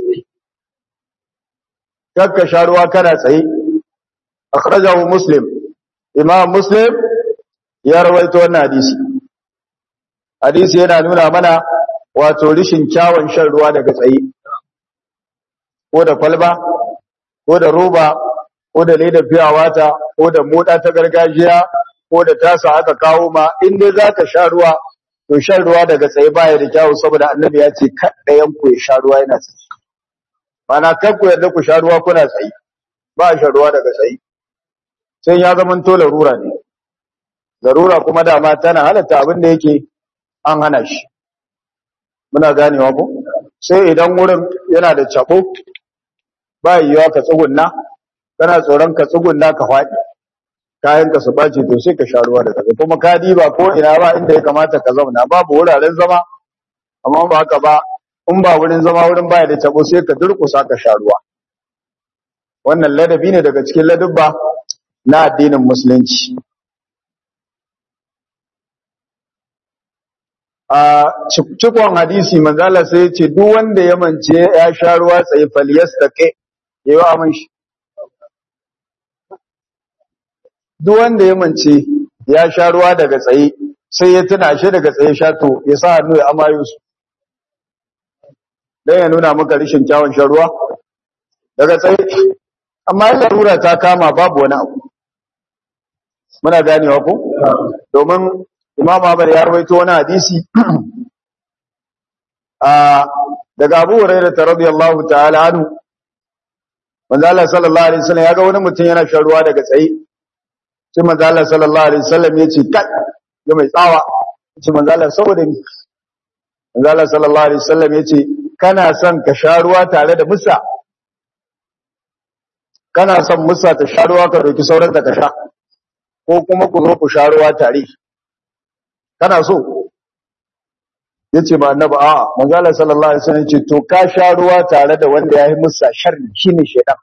kakka sha ruwa kana tsaye akhrajahu muslim imam muslim ya rawaito wannan hadisi hadisi yana nuna mana wato rishin kyawun shan ruwa daga tsaye ko da kwalba ko da roba ko da leda fiya wata ko da moda ta gargajiya ko da tasa aka kawo ma in dai zaka sha ruwa to shan ruwa daga tsaye baya da kyawu saboda annabi ya ce kada yanku ya sha ruwa yana tsaye mana kar ku yarda ku sha ruwa kuna tsaye ba shan ruwa daga tsaye sai ya zama to larura ne larura kuma dama tana halatta abin da yake an hana shi muna ganewa ko sai idan wurin yana da cabo ba yiwa ka tsugunna kana tsoron ka tsugunna ka faɗi kayan ka su bace to sai ka sha ruwa da kaza kuma ka diba ko ina ba inda ya kamata ka zauna babu wuraren zama amma ba haka ba in ba wurin zama wurin baya da cabo sai ka durkusa ka sha ruwa wannan ladabi ne daga cikin ladubba na addinin musulunci a cikon hadisi manzala sai ce duk wanda ya mance ya sha ruwa tsaye faliyas da kai ya yi amin shi duk wanda ya mance ya sha ruwa daga tsaye sai ya tuna shi daga tsaye sha to ya sa hannu ya amayo su don ya nuna maka rishin kyawun shan ruwa daga tsaye amma yin larura ta kama babu wani abu muna ganewa ko domin imam Ahmad ya rawaito wani hadisi a daga Abu Hurairah radiyallahu ta'ala anhu manzo Allah sallallahu alaihi wasallam ya ga wani mutum yana shan ruwa daga tsaye sai manzo Allah sallallahu alaihi wasallam ya ce kai ya mai tsawa ce manzo Allah saboda ni manzo Allah sallallahu alaihi wasallam ya ce kana son ka sha ruwa tare da musa kana son musa ta sha ruwa ka dauki sauran ka sha ko kuma ku zo ku sha ruwa tare kana so yace ba annabi a manzo Allah sallallahu alaihi wasallam yace to ka sha ruwa tare da wanda yayi musa sharri shine shedan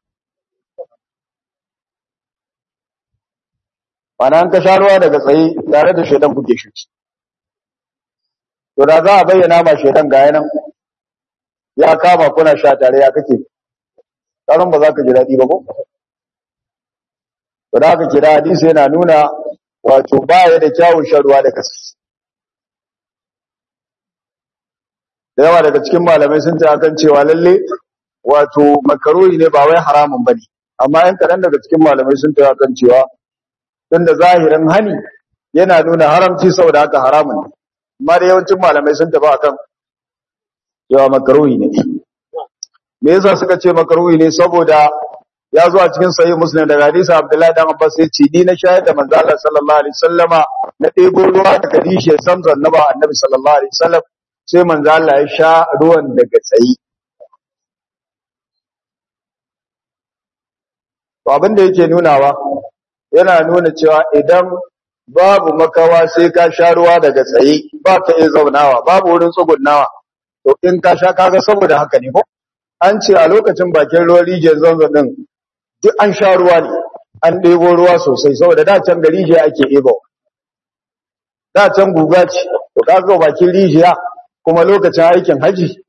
Mana an ka sha ruwa daga tsaye tare da shedan kuke shi to da za a bayyana ma shedan ga yanan ya kama kuna sha tare ya kake karon ba za ka ji daɗi ba ko to da haka kira hadisi yana nuna wato baya da kyawun shan ruwa da kasi da yawa daga cikin malamai sun ta akan cewa lalle wato makaroni ne ba wai haramun bane amma yan kaɗan daga cikin malamai sun ta akan cewa tunda zahirin hani yana nuna haramci saboda haka haramun ne amma da yawancin malamai sun tafi akan cewa makaroni ne me yasa suka ce makaroni ne saboda ya zo a cikin sahih muslim daga hadisi abdullahi dan abbas ya ce ni na shayar da manzo Allah sallallahu alaihi wasallama na ɗebo ruwa daga dishe samzan na ba annabi sallallahu alaihi wasallam sai manzo Allah ya sha ruwan daga tsayi to abin da yake nunawa yana nuna cewa idan babu makawa sai ka sha ruwa daga tsaye ba ka iya zaunawa babu wurin tsugunnawa to in ka sha kaga saboda haka ne ko an ce a lokacin bakin ruwan rijiyar zanzan din duk an sha ruwa ne an ɗebo ruwa sosai saboda da can da rijiya ake ɗebo da can guga ce to kaga bakin rijiya kuma lokacin aikin haji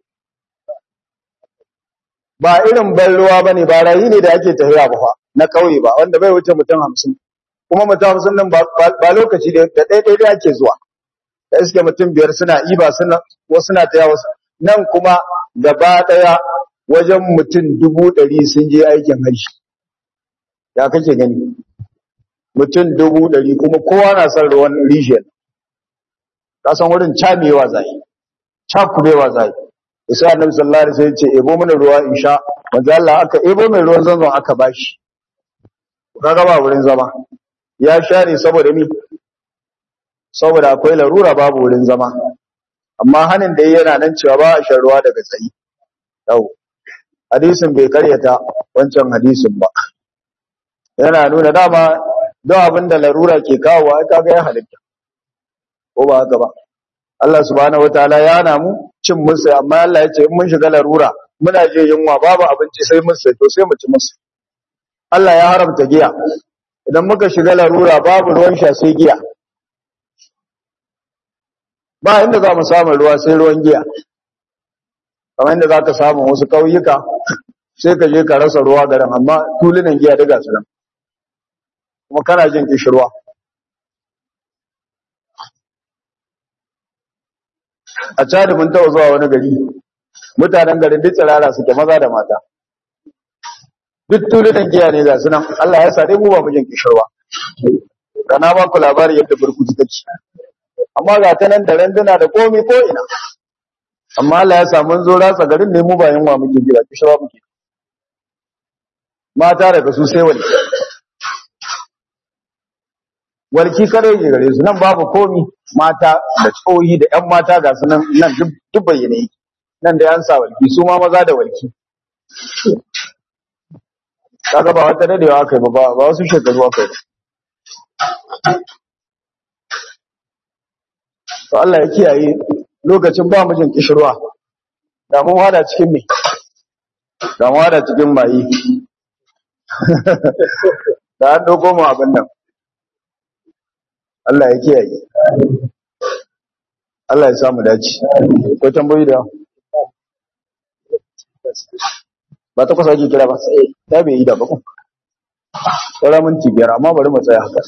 ba irin ban ruwa bane ba rayi ne da ake tafiya ba na kauye ba wanda bai wuce mutum hamsin kuma mutum hamsin nan ba lokaci da ɗaya ɗaya ake zuwa da iske mutum biyar suna iba suna wasu na taya wasu nan kuma gaba ɗaya wajen mutum dubu ɗari sun je aikin hajji ya kake gani mutum dubu ɗari kuma kowa na son ruwan rijiyar ka san wurin camewa zai cakubewa zai isa annabi sallallahu alaihi wasallam ce ebo mana ruwa in sha manzo Allah aka ebo mai ruwan zanzan aka bashi kaga ba wurin zama ya sha ne saboda mi saboda akwai larura babu wurin zama amma hanin da yana nan cewa ba a shan ruwa daga tsayi yau hadisin bai karyata wancan hadisin ba yana nuna dama don abin da larura ke kawo ai kaga ya halitta ko ba haka ba Allah subhanahu wataala ya hana mu cin musu amma Allah ya ce in mun shiga larura muna je yunwa babu abinci sai musu to sai mu ci musu Allah ya haramta giya idan muka shiga larura babu ruwan sha sai giya ba inda za mu samu ruwa sai ruwan giya kamar inda za ka samu wasu ƙauyuka sai ka je ka rasa ruwa garin amma tulunan giya daga su nan kuma kana jin kishirwa a cadi mun taɓa zuwa wani gari mutanen garin duk tsirara suke maza da mata duk tulunan giya ne ga su nan Allah ya sa dai mu ba mu jin kishirwa kana ba ku labari yadda burkutu take amma ga ta nan da randuna da komi ko ina amma Allah ya sa mun zo ratsa garin ne mu ba yunwa muke jira kishirwa muke mata daga su sai wani walki kare ke gare su nan babu komi mata da tsohi da ƴan mata ga su nan nan duk bayyane yake nan da yan sa walki su ma maza da walki kaga ba wata dadewa aka yi ba ba wasu shekaru aka yi to Allah ya kiyaye lokacin ba mu jin kishirwa da mun wada cikin me da mun wada cikin mai da an dauko mu abin nan Allah ya kiyaye Allah ya samu dace ko tambayi da ba ta kusa ake kira ba ta bai yi da ba ku tsara minti biyar amma bari mu tsaya haka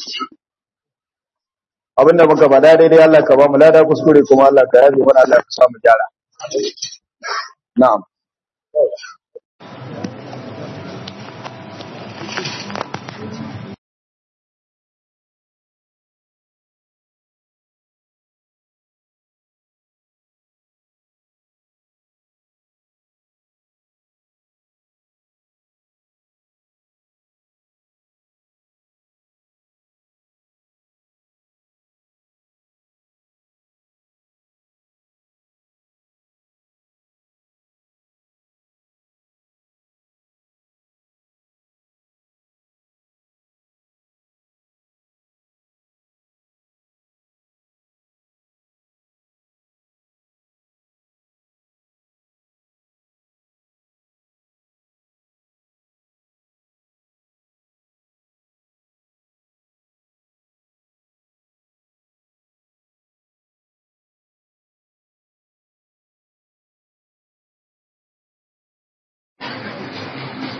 abinda muka faɗa daidai Allah ka ba mu lada kuskure kuma Allah ka yabe mana Allah ka samu gyara na'am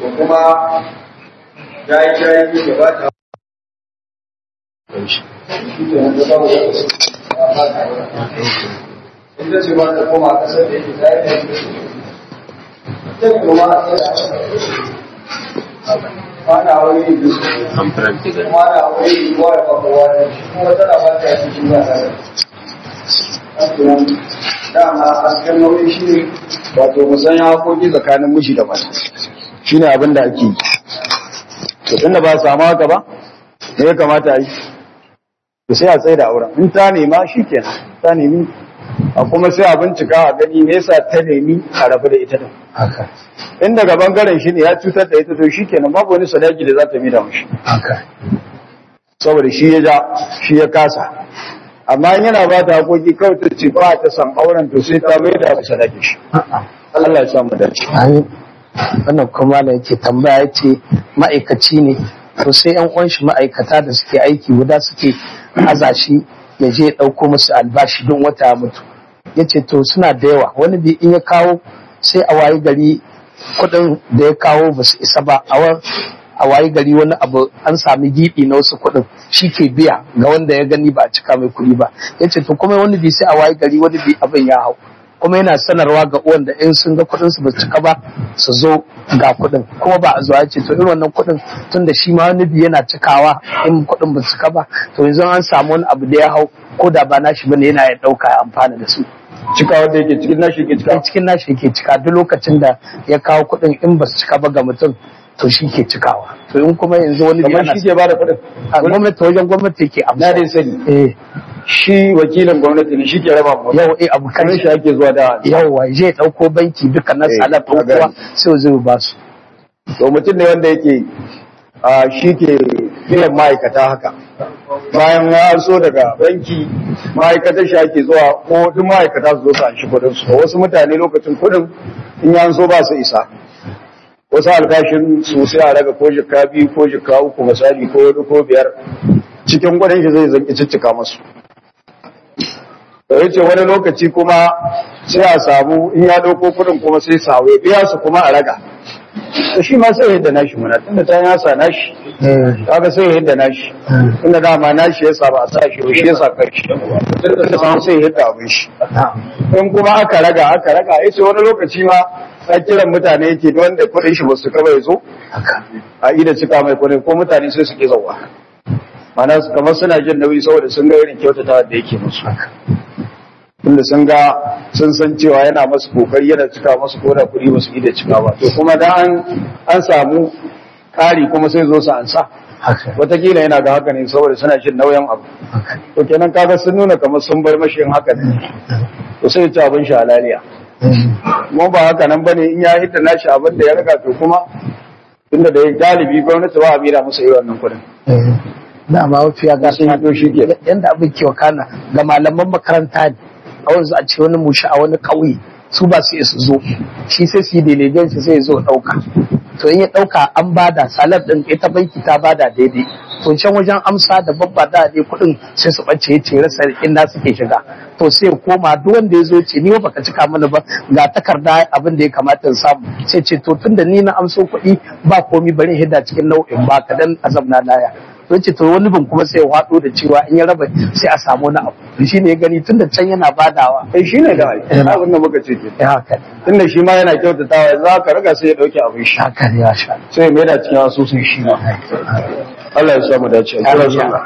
ko kuma jayi jayi da ba ta inda ce ba ta koma kasar da yake jayi da ta kuma mana wani da su mana wani kowa da kowa da kuma tana ba ta yi shi ba tare dama hasken nauyi shi ne wato musanya hakoki tsakanin miji da mata shi ne abin da ake yi to tunda ba samu haka ba me ya kamata yi to sai a tsaye da auren in ta nema shi kenan ta nemi a kuma sai a bincika a gani me yasa ta nemi a rabu da ita din haka in daga bangaren shi ne ya cutar da ita to shi kenan babu wani sadaki da za ta mida mashi haka saboda shi ya ja shi ya kasa amma in yana ba ta hakoki kawai ta ce ba ta san auren to sai ta mai da sadaki shi Allah ya sa mu dace amin wannan kuma da yake tambaya yace ma'aikaci ne to sai yan uwan shi ma'aikata da suke aiki guda suke aza shi ya je ya dauko musu albashi don wata ya mutu yace to suna da yawa wani bi in ya kawo sai a wayi gari kuɗin da ya kawo ba su isa ba a wa- a wayi gari wani abu an sami giɓi na wasu kuɗin shi ke biya ga wanda ya gani ba a cika mai kuɗi ba yace to kuma wani bi sai a wayi gari wani bi abin ya hau kuma yana sanarwa ga uwan da in sun ga kuɗin su ba su cika ba su zo ga kuɗin kuma ba a zuwa ya ce to irin wannan kuɗin tun da shi ma wani bi yana cikawa in kuɗin ba su cika ba to yanzu an samu wani abu da ya hau ko da ba nashi bane yana ya ɗauka ya amfana da su cika wanda yake cikin nashi ke cika a cikin nashi yake cika duk lokacin da ya kawo kuɗin in ba su cika ba ga mutum to shi ke cikawa to in kuma yanzu wani bi kamar yana shi ke ba da kuɗin a gwamnati wajen gwamnati yake na amsa dai sani eh shi wakilin gwamnati ne shi ke raba mu yau eh abu kan kamar shi ake zuwa da yawa je ɗauko banki duka na Eh, salat a gani. kowa sai zai ba su to mutum ne wanda yake a shi ke biyan ma'aikata haka bayan ya so daga banki ma'aikatar shi ake zuwa ko duk ma'aikata su zo su an shi kudin su wasu mutane lokacin kudin in ya so ba su isa wasu albashin su sai a raga ko jika biyu ko jika uku misali ko hudu ko biyar cikin kudin shi zai zanki ciccika masu da ya ce wani lokaci kuma sai a samu in ya ɗauko kudin kuma sai sawo ya biya su kuma a raga to shi ma sai yadda nashi muna tunda ta yasa nashi kaga sai yadda nashi tunda dama nashi yasa ba a sa shi ba shi yasa karshe tunda samu sai yadda abin shi in kuma aka raga aka raga ya ce wani lokaci ma a kiran mutane yake da wanda kuɗin shi ba su kaba ya zo a ida cika mai kuɗin ko mutane sai su ke zauwa mana su- kamar suna jin nauyi saboda sun ga irin kyautata da yake musu tunda sun ga sun san cewa yana masu kokari yana cika masu koda kuɗi ba su ida cika ba to kuma da an an samu ƙari kuma sai zo su ansa haka watakila yana ga haka ne saboda suna jin nauyin abu haka to kenan kaga sun nuna kamar sun bar mashi yin haka ne to sai ya ci abin shi halaliya kuma ba haka nan bane in ya hidda nashi abin da ya riga to kuma tunda da ya galibi gwamnati ba a bira masa yi wannan kuɗin dama mafiya ga sun hito shi ke yanda abin ke wakana ga malaman makaranta ne a wanzu a ce wani mushi a wani ƙauye su ba su iya su zo shi sai su yi delegation shi sai ya zo ɗauka to in ya ɗauka an bada salar ɗin ita banki ta bada daidai to can wajen amsa da babba da dai kuɗin sai su ɓace ya ce rasa inda suke shiga to sai ya koma duk wanda ya zo ce ni ba baka cika mana ba ga takarda abin da ya kamata in samu sai ce to tunda ni na amso kuɗi ba komi bari in hidda cikin nau'in ba ka dan azab na laya to ce to wani bin kuma sai ya hwado da cewa in ya raba sai a samu wani abu to shine ya gani tunda can yana badawa eh shi ne da abin da muka ce ke ya haka ne tunda shi ma yana kyautatawa za ka riga sai ya dauke abin shi haka ne ya sha sai ya maida cikin asusun shi ma Allah ya samu dace a kira sallah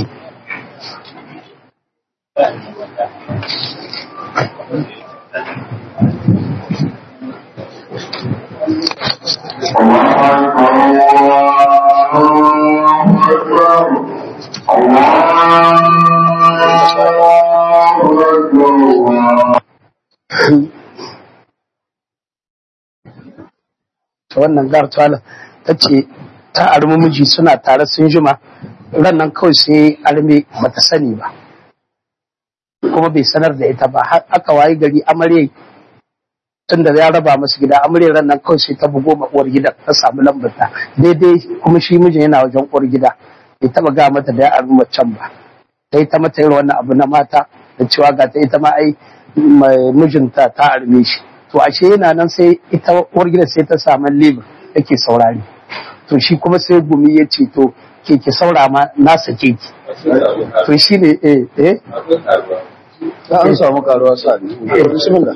ta wannan gartuwala ta ce ta armi miji suna tare sun jima ran nan kawai sai arme bata sani ba kuma bai sanar da ita ba har aka wayi gari amarya tun da ya raba masu gida amarya ran nan kawai sai ta bugo ma uwar gida ta samu lambarta daidai kuma shi mijin yana wajen uwar gida bai taba ga mata da ya armi macen ba ta yi ta mata irin wannan abu na mata da cewa ga ta ita ma ai mai mijinta ta arme shi to ashe yana nan sai ita uwar gida sai ta samu libin yake saurari to shi kuma sai gumi ya ce to ke ke saura ma na sake ki to shi ne eh eh ta an samu karuwa sa ne bismillah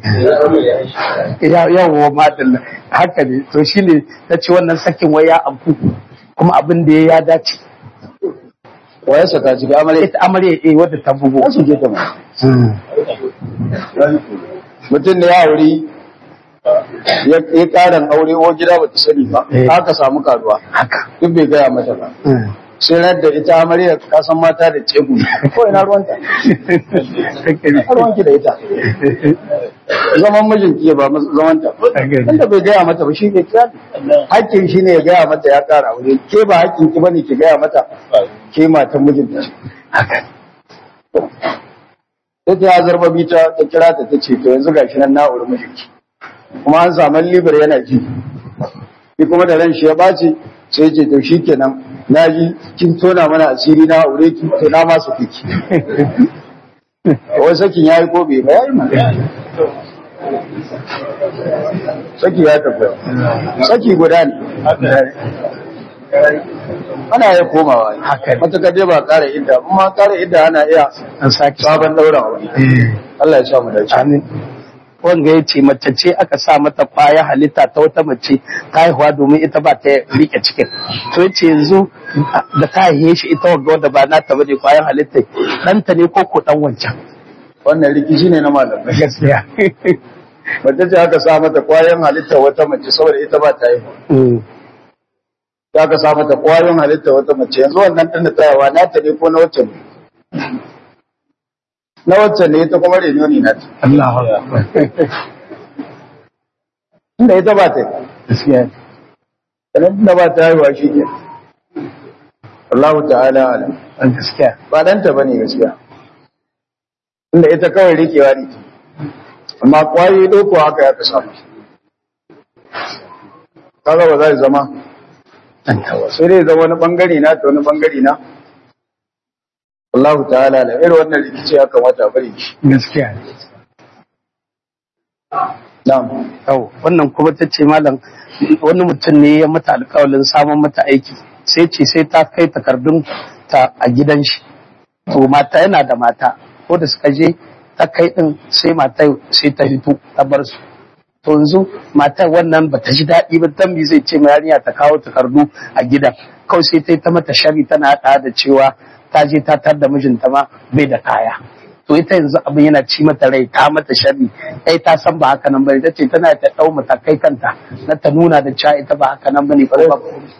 ya yawo madalla haka ne to shi ne ta ce wannan sakin wai ya abu kuma abin da ya dace waye saka ciki amarya ita amarya eh wadda ta bugu ta suke ta ma mutum da ya wuri ya karan aure ko gida ba ta sani ba Eh. haka samu karuwa haka duk bai gaya mata ba sai ran da ita amarya ka san mata da cegu ko ina ruwanta Ina ruwanki da ita zaman mijinki ya ba mas- zaman ta inda bai gaya mata ba shi ke kira hakkin shi ne ya gaya mata ya kara aure ke ba hakkin ki bane ki gaya mata ke matan mijinta ce haka sai ta ya zarba bi ta ta kira ta ta ce to yanzu gashi nan na aure mijinki kuma an samu libar yana ji shi kuma da ran shi ya ɓaci sai ce to shi kenan na ji kin tona mana asiri na aure ki to na ma su fiki wai sakin ya yi ko bai ba ya yi mana saki ya tabbata saki guda ne ana iya komawa Haka ne. matakar dai ba ƙara idda amma ƙara idda ana iya an sake sabon ɗaura aure Allah ya sa mu dace amin wanga ya ce mace ce aka sa mata kwaya halitta ta wata mace ta haihuwa domin ita ba ta rike cikin to yace yanzu da ta haihe shi ita wanga wadda ba nata bane kwayan halitta ɗanta ne ko ko ɗan wancan wannan rikici ne na malamai gaskiya mace ce aka sa mata kwayoyin halitta wata mace saboda ita ba ta yi ya aka sa mata kwayoyin halitta wata mace yanzu wannan ɗin da tsayawa nata ne ko na wacce ne na wacce ne ita kuma reno ne nata Allah inda ita ba ta yi gaskiya sannan da ba ta haihuwa shi ne Allah ta'ala alam gaskiya ba ɗanta ba ne gaskiya inda ita kawai rikewa ne amma kwayoyi ɗauko haka ya ka samu kaga ba za su zama ɗanta wasu sai dai zama wani bangare na ta wani bangare na Allah ta'ala da irin wannan rikici ya kamata a bari shi gaskiya na'am Yau, wannan kuma ta ce malam wani mutum ne ya mata alkawalin samun mata aiki sai ce sai ta kai takardun ta a gidan shi to mata yana da mata ko da suka je ta kai din sai mata sai ta hito ta bar su to yanzu matar wannan ba ta ji daɗi ba tambi zai ce ma yarinya ta kawo takardu a gidan kawai sai ta yi ta mata shari tana haɗa da cewa ta je ta tar da mijinta ma bai da kaya to ita yanzu abin yana ci mata rai ta mata sharri ai ta san ba haka nan bane tace tana ta dau matakai kanta na ta nuna da cewa ita ba haka nan bane ko ba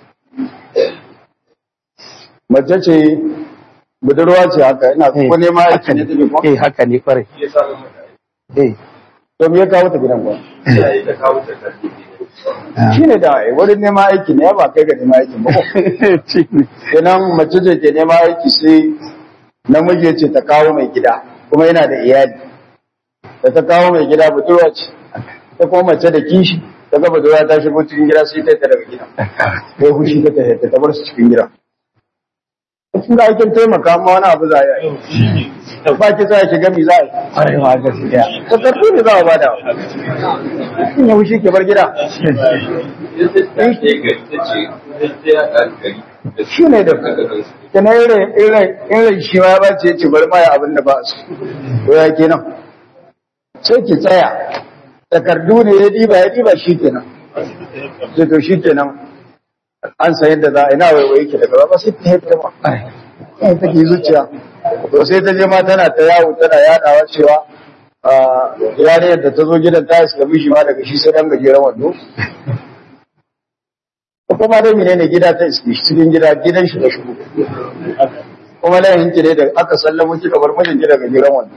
mace ce budurwa ce haka ina ko nema aiki ne take ko eh haka ne kware eh to me ya kawo ta gidan ko shi ne da ai wurin nema aiki ne ya ba kai ga nema aiki ba ko kenan mace ce ke nema aiki sai namiji ya ce ta kawo mai gida kuma yana da iyali da ta kawo mai gida budurwa ce ta kuma mace da kishi ta ga budurwa ta shigo cikin gida sai ta yi ta daga gida sai hushi ta ta ta bar su cikin gida cikin da aikin taimaka ma wani abu za a yi ba ki sa ki gami za a yi kware ma gaskiya ta karfi ne za a bada in ya hushi ke bar gida shi ne da kenan irin irin irin shi ma ya bace ya ce bari ma ya abin da ba su to ya kenan sai ki tsaya takardu ne ya diba ya diba shi kenan sai to shi kenan an san yadda za a ina waiwaye ki daga ba sai ta haifta ma sai ta ke zuciya to sai ta je ma tana ta yawo tana yadawa cewa a yariyar da ta zo gidan ta islami shi ma daga shi sai dan gajeren wando ko kuma dai menene gida ta iske shi cikin gida gidan shi da shigo kuma nan yanki ne da aka sallamo kika bar mijin ki daga gajeren wando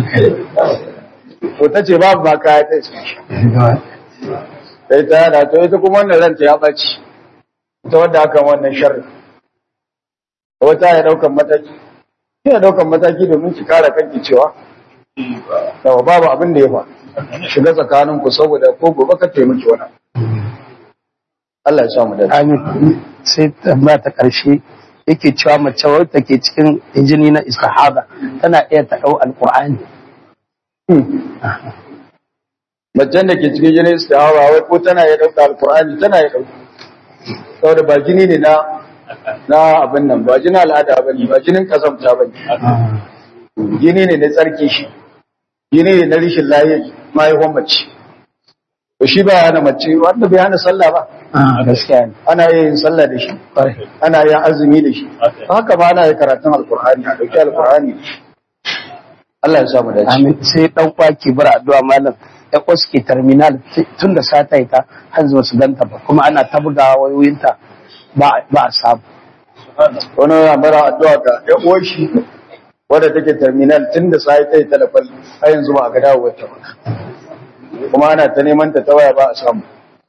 to ta ce babu ba kaya ta iske shi sai ta yada to ita kuma wannan ranta ya ɓaci ita wadda aka wannan sharri wata ya daukan mataki kina daukan mataki domin ki kare kanki cewa yawa babu abin da ya fa shiga tsakanin ku saboda ko gobe ka taimaki wani Allah ya sa mu dace amin sai tambaya ta karshe yake cewa mace wadda ke cikin injini na istihada tana iya ta dau alqur'ani macen da ke cikin jinin istihara wai ko tana ya dauka alqur'ani tana ya dauka saboda ba jini ne na na abin nan ba jinin al'ada bane ba jinin kazamta bane jini ne na tsarki shi jini ne na rishin lafiya mahaifan mace to shi ba hana mace wanda bai hana sallah ba a gaskiya ne ana yin sallah da shi ana yin azumi da shi haka ba ana yin karatun alkur'ani a dauki alkur'ani da shi Allah ya sa mu dace amin sai dan kwaki bar addu'a malam ya kwasu ke terminal tun da sata ita har zuwa su ganta ba kuma ana ta bugawa wayoyinta ba ba a samu wani yana mara addu'a ga ya uwar shi wadda take terminal tun da sai ta yi talafal har yanzu ba a ga dawowar ta ba kuma ana ta neman ta ta waya ba a samu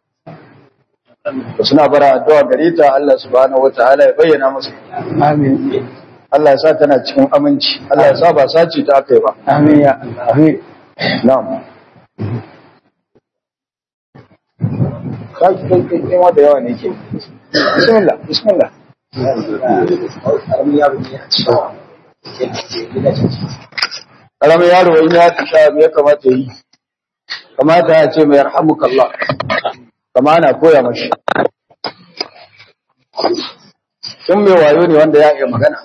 to suna bara addu'a gare ta Allah subhanahu wataala ya bayyana masa amin Allah ya sa tana cikin aminci Allah ya sa ba sace ta aka yi ba amin ya Allah amin na'am kai kai kai kai wanda yawa ne ke bismillah bismillah karamin yaro in ya tisha ya kamata yi kamata ya ce mai yarhamukallah kama ana koya mashi in mai wayo ne wanda ya iya magana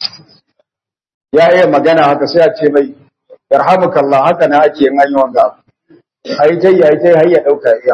ya iya magana haka sai a ce mai yarhamukallah haka na ake yin hanyar wanga abu a yi ta yi a yi ta yi har ya ɗauka iya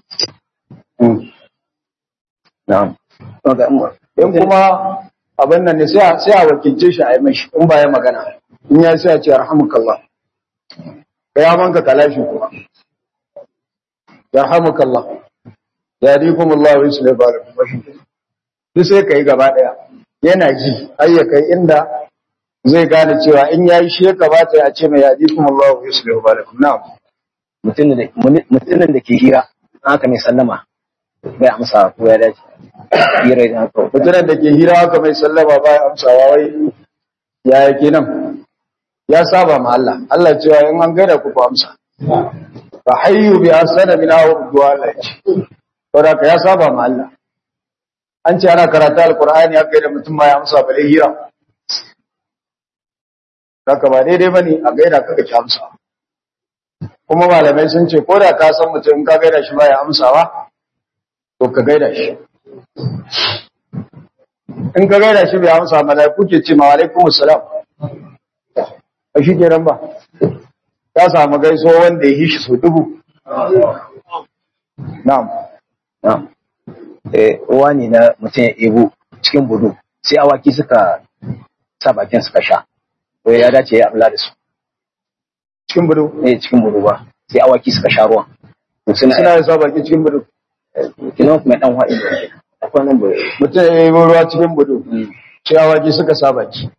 na'am in kuma abin nan ne sai a sai a wakilce shi a yi mashi in ba ya magana in ya sai a ce yarhamukallah ka ya manka kalashi kuma yarhamukallah ya dikum Allah wa yusli balakum duk sai kai gaba daya yana ji har ya kai inda zai gane cewa in yayi shi ya kamata ya ce mai ya dikum Allah wa yusli balakum na'am mutumin da ke hira haka mai sallama bai amsa ko ya dace hira idan haka mutumin da ke hira haka mai sallama ba ya amsawa wai ya yake nan ya saba ma Allah Allah cewa in an gaida ku ku amsa fa hayyu bi asana min aw du'a Allah ce saboda ka ya saba ma Allah an ce ana karatu alqur'ani haka da mutum ma ya amsa bare hira haka ba daidai bane a gaida kaka ki amsa kuma malamai sun ce ko da ka san mutum in ka gaida shi ba ya amsawa to ka gaida shi in ka gaida shi bai amsa malaiku ke ce ma alaikum assalam a shi kenan ba ta samu gaiso wanda ya yi shi so dubu na'am na'am eh uwa ne na mutum ya ebo cikin budu sai awaki suka sa bakin suka sha to ya dace ya amla da su cikin budu eh cikin budu ba sai awaki suka sha ruwan to suna suna da sa baki cikin budu kina kuma dan haɗi akwai nan bai mutum ya yi ruwa cikin budu ciyawaji suka sa baki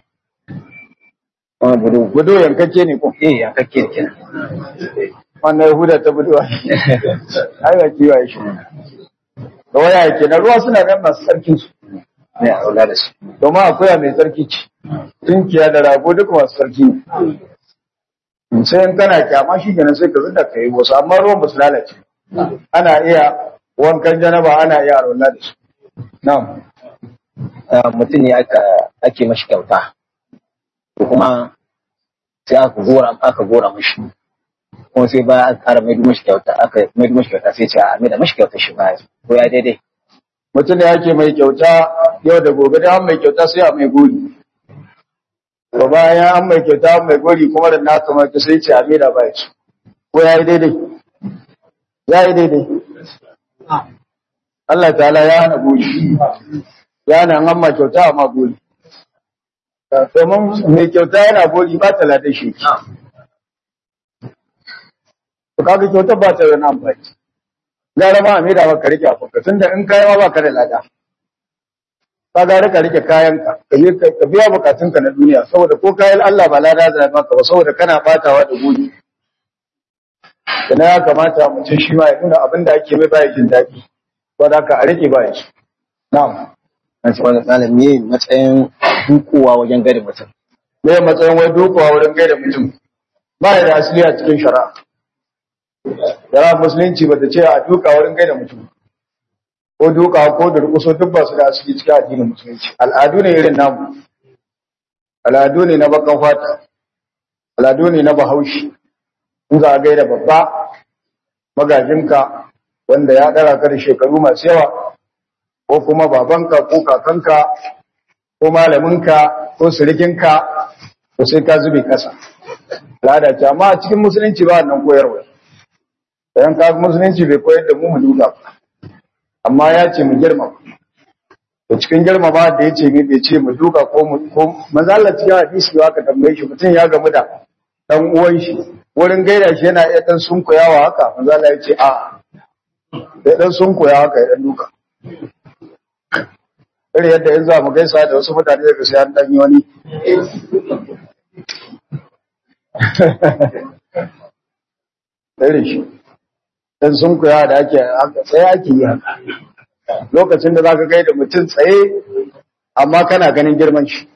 wani budu budu yankakke ne ko eh yankakke ne kenan wannan yahuda ta budu ai ba kiwaye shi da waya yake na ruwa suna nan masu tsarkin su ne a aula da su domin akwai mai tsarki ce tunkiya da rago duka masu tsarki ne sai in kana kyama shi kenan sai ka zuda ka yi wasu amma ruwan ba su lalace ana iya wankan janaba ana iya arwala da su na'am Ah, mutum ne aka ake mashi kyauta ko kuma sai aka gora aka gora mashi kuma sai ba aka ƙara mai mashi kyauta aka mai mashi kyauta sai ce a mai da mashi kyauta shi baya ko ya daidai mutum da yake mai kyauta yau da gobe da an mai kyauta sai a mai gori to bayan an mai kyauta an mai gori kuma da na kamata sai ce a mai da bai su ko ya yi daidai ya yi daidai Allah ta'ala ya hana gori ya hana an ma kyauta amma gori domin mai kyauta yana gori ba ta lada shi to kaga kyauta ba ta da wani amfani gara ma a mai da maka rike afuka tunda in kayan ma ba ka da lada ka gara ka rike kayanka ka je ka biya bukatunka na duniya saboda ko kayan Allah ba lada da maka ba saboda kana batawa da gobe na ya kamata mutum shi ma ya nuna abin da ake mai baya jin daɗi saboda ka a rike baya shi na'am an ce wani malami ne matsayin dukowa wajen gari mutum me ya matsayin wai dukawa wurin gaida mutum ba ya da asali a cikin shari'a shari'a musulunci ba ta ce a duka wurin gaida mutum ko duka ko durkuso duk ba su da asali cikin addinin musulunci al'adu ne irin namu al'adu ne na bakan fata al'adu ne na bahaushe in za a gaida babba magajinka wanda ya ɗara ka da shekaru masu yawa ko kuma babanka ko kakanka ko malaminka ko sirikinka to sai ka zube kasa al'ada ce amma a cikin musulunci ba wannan koyarwa idan ka musulunci bai koyar da mu mu duka amma ya ce mu girma to cikin girma ba da ya ce ne bai ce mu duka ko mu ko manzala cikin hadisi ba ka tambaye shi mutum ya gamu da dan uwan shi wurin gaida shi yana iya dan sunkuyawa haka manzala ya ce a ya dan sunkuya haka ya dan duka irin yadda yanzu za mu gaisa da wasu mutane daga sai an dan yi wani irin shi dan sun kuya da ake tsaye ake yi haka lokacin da zaka gaida mutum tsaye amma kana ganin girman shi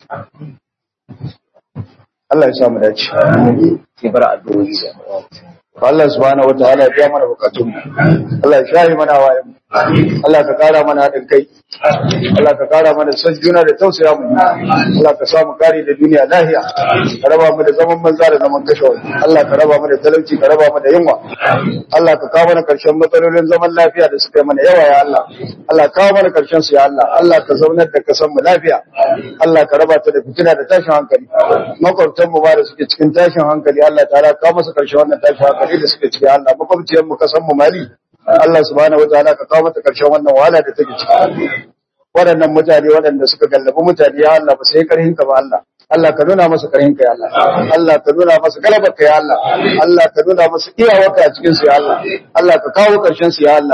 Allah ya samu dace sai bar addu'o'i da Allah subhanahu wataala ya biya mana bukatun mu Allah ya shahi mana wayan mu Allah ka kara mana haɗin kai Allah ka kara mana son juna da tausaya mu Allah ka samu kare da duniya lahiya ka raba mu da zaman banza da zaman kashe wani Allah ka raba mu da talauci ka raba mu da yunwa Allah ka kawo mana karshen matsalolin zaman lafiya da suka yi mana yawa ya Allah Allah ka kawo mana karshen su ya Allah Allah ka zaunar da kasan mu lafiya Allah ka raba ta da fitina da tashin hankali makwabtan mu ba da suke cikin tashin hankali Allah ta ka masa karshen wannan tashin hankali da suke ciki Allah makwabciyar mu kasan mu Mali Allah subhanahu wataala ka kawo mata karshen wannan wahala da take ciki waɗannan mutane waɗanda suka gallabi mutane ya Allah ba sai karhin ka ba Allah Allah ka nuna masa karhin ka ya Allah Allah ka nuna masa galabar ka ya Allah Allah ka nuna masa iyawarka a cikin su ya Allah Allah ka kawo karshen su ya Allah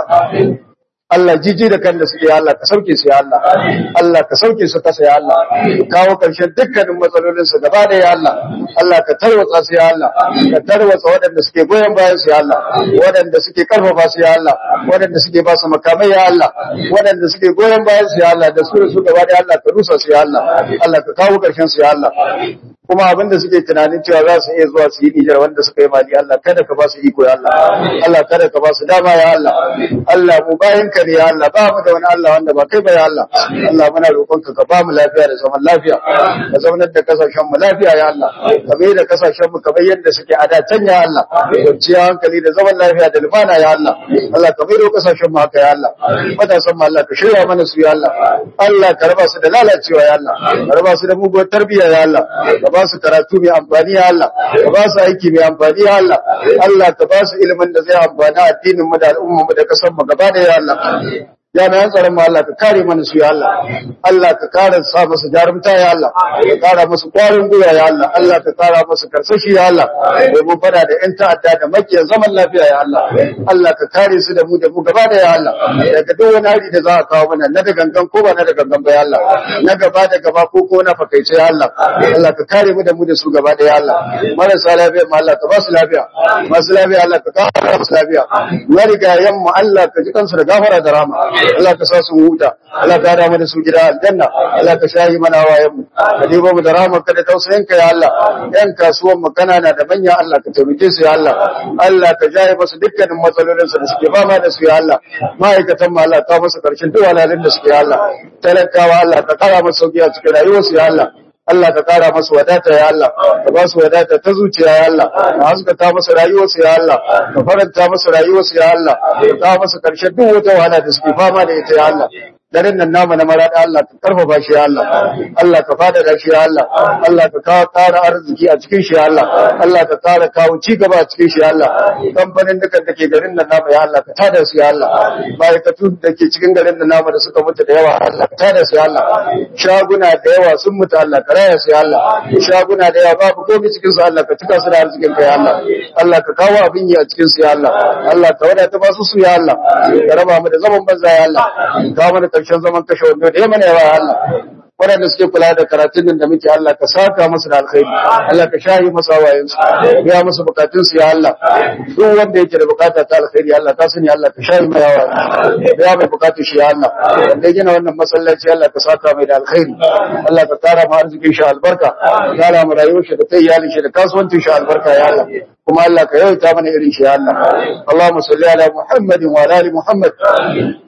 Allah jiji da kan da suke ya Allah ka sauke su ya Allah Allah ka sauke su kasa ya Allah ka kawo karshen dukkanin matsalolin su gaba da ya Allah Allah ka tarwatsa su ya Allah ka tarwatsa waɗanda suke goyon bayan su ya Allah waɗanda suke karfafa su ya Allah waɗanda suke ba su makamai ya Allah waɗanda suke goyon bayan su ya Allah da su da su gaba da ya Allah ka rusa su ya Allah Allah ka kawo karshen su ya Allah kuma abin da suke tunanin cewa za su iya zuwa su yi Nijar wanda suka yi mali Allah kada ka ba su iko ya Allah Allah kada ka ba su dama ya Allah Allah mu bayan ka ne ya Allah ba mu da wani Allah wanda ba kai ba ya Allah Allah muna roƙon ka ka ba mu lafiya da zaman lafiya ka zaunar da kasashen mu lafiya ya Allah ka bai da kasashen mu kamar yadda suke a da can ya Allah kwanciya hankali da zaman lafiya da lumana ya Allah Allah ka bai da kasashen mu haka ya Allah matasan mu Allah ka shirya mana su ya Allah Allah ka raba su da lalacewa ya Allah ka raba su da muguwar tarbiyya ya Allah ka ba su karatu mai amfani ya Allah ka ba su aiki mai amfani ya Allah Allah ka ba su ilimin da zai amfani addinin mu da al'umma mu da kasar mu gaba da ya Allah jami'an tsaron mu Allah ka kare mana su ya Allah Allah ka kare sa musu jarumta ya Allah ka kara musu kwarin gwiwa ya Allah Allah ka kara musu karsashi ya Allah domin fada da yan ta'adda da makiyan zaman lafiya ya Allah Allah ka kare su da mu da mu gaba da ya Allah daga duk wani hari da za a kawo mana na da gangan ko ba na da gangan ba ya Allah na gaba da gaba ko ko na fakaice ya Allah Allah ka kare mu da mu da su gaba da ya Allah marasa lafiya ma Allah ka ba su lafiya masu lafiya Allah ka kara musu lafiya marigayen mu Allah ka ji kansu da gafara da rahama Allah ka sa su huta Allah ka hada mu da su gida aljanna Allah ka shayi mana wayan mu ka dibo mu da rahmar ka da tausayin ka ya Allah yan kasuwan mu kanana da manya Allah ka taimake su ya Allah Allah ka jaye musu dukkanin matsalolin su da suke fama da su ya Allah ma'aikatan mu Allah ka musu karshen duk walalin da suke ya Allah talakawa Allah ka kara musu sauki a cikin rayuwarsu ya Allah Allah ka kara masu wadata ya Allah ka ba su wadata ta zuciya ya Allah ka haskaka masu rayuwarsu ya Allah ka faranta masu rayuwarsu ya Allah ka kawo masu karshen duk wata wahala da suke fama da ita ya Allah daren nan namu na marada Allah ka karfafa shi ya Allah Allah ka fada da shi ya Allah Allah ka kawo ƙara arziki a cikin shi ya Allah Allah ka ƙara kawo ci gaba a cikin shi ya Allah kamfanin dukan da ke garin nan namu ya Allah ka tada su ya Allah ma'aikatu da ke cikin garin nan namu da suka mutu da yawa Allah ka tada su ya Allah shaguna da yawa sun mutu Allah ka raya su ya Allah shaguna da yawa babu komai cikin su Allah ka cika su da arzikin ka ya Allah Allah ka kawo abin yi a cikin su ya Allah Allah ka wadata ba su su ya Allah ka raba mu da zaman banza ya Allah ka kawo mana karshen zaman kashe wando da yamma ne ya Allah waɗanda suke kula da karatun nan da muke Allah ka saka musu da alkhairi Allah ka shahi musu hawayen su biya musu bukatun su ya Allah duk wanda yake da bukata ta alkhairi Allah ka sani Allah ka shahi mai hawa biya mai bukatun shi ya Allah wanda gina wannan masallaci Allah ka saka mai da alkhairi Allah ka kara mu arzikin shi albarka ka kara mu rayuwar shi da ta iyalin shi da kasuwancin shi albarka ya Allah kuma Allah ka yawaita mana irin shi ya Allah Allahumma salli ala Muhammadin wa ala ali Muhammad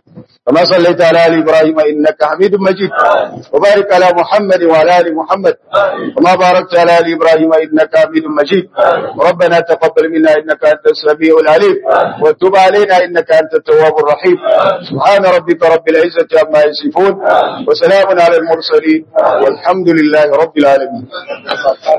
كما صليت على آل إبراهيم إنك حميد مجيد وبارك على محمد وعلى آل محمد كما باركت على آل إبراهيم إنك حميد مجيد ربنا تقبل منا إنك أنت السميع العليم وتب علينا إنك أنت التواب الرحيم سبحان ربك رب العزة عما يصفون وسلام على المرسلين والحمد لله رب العالمين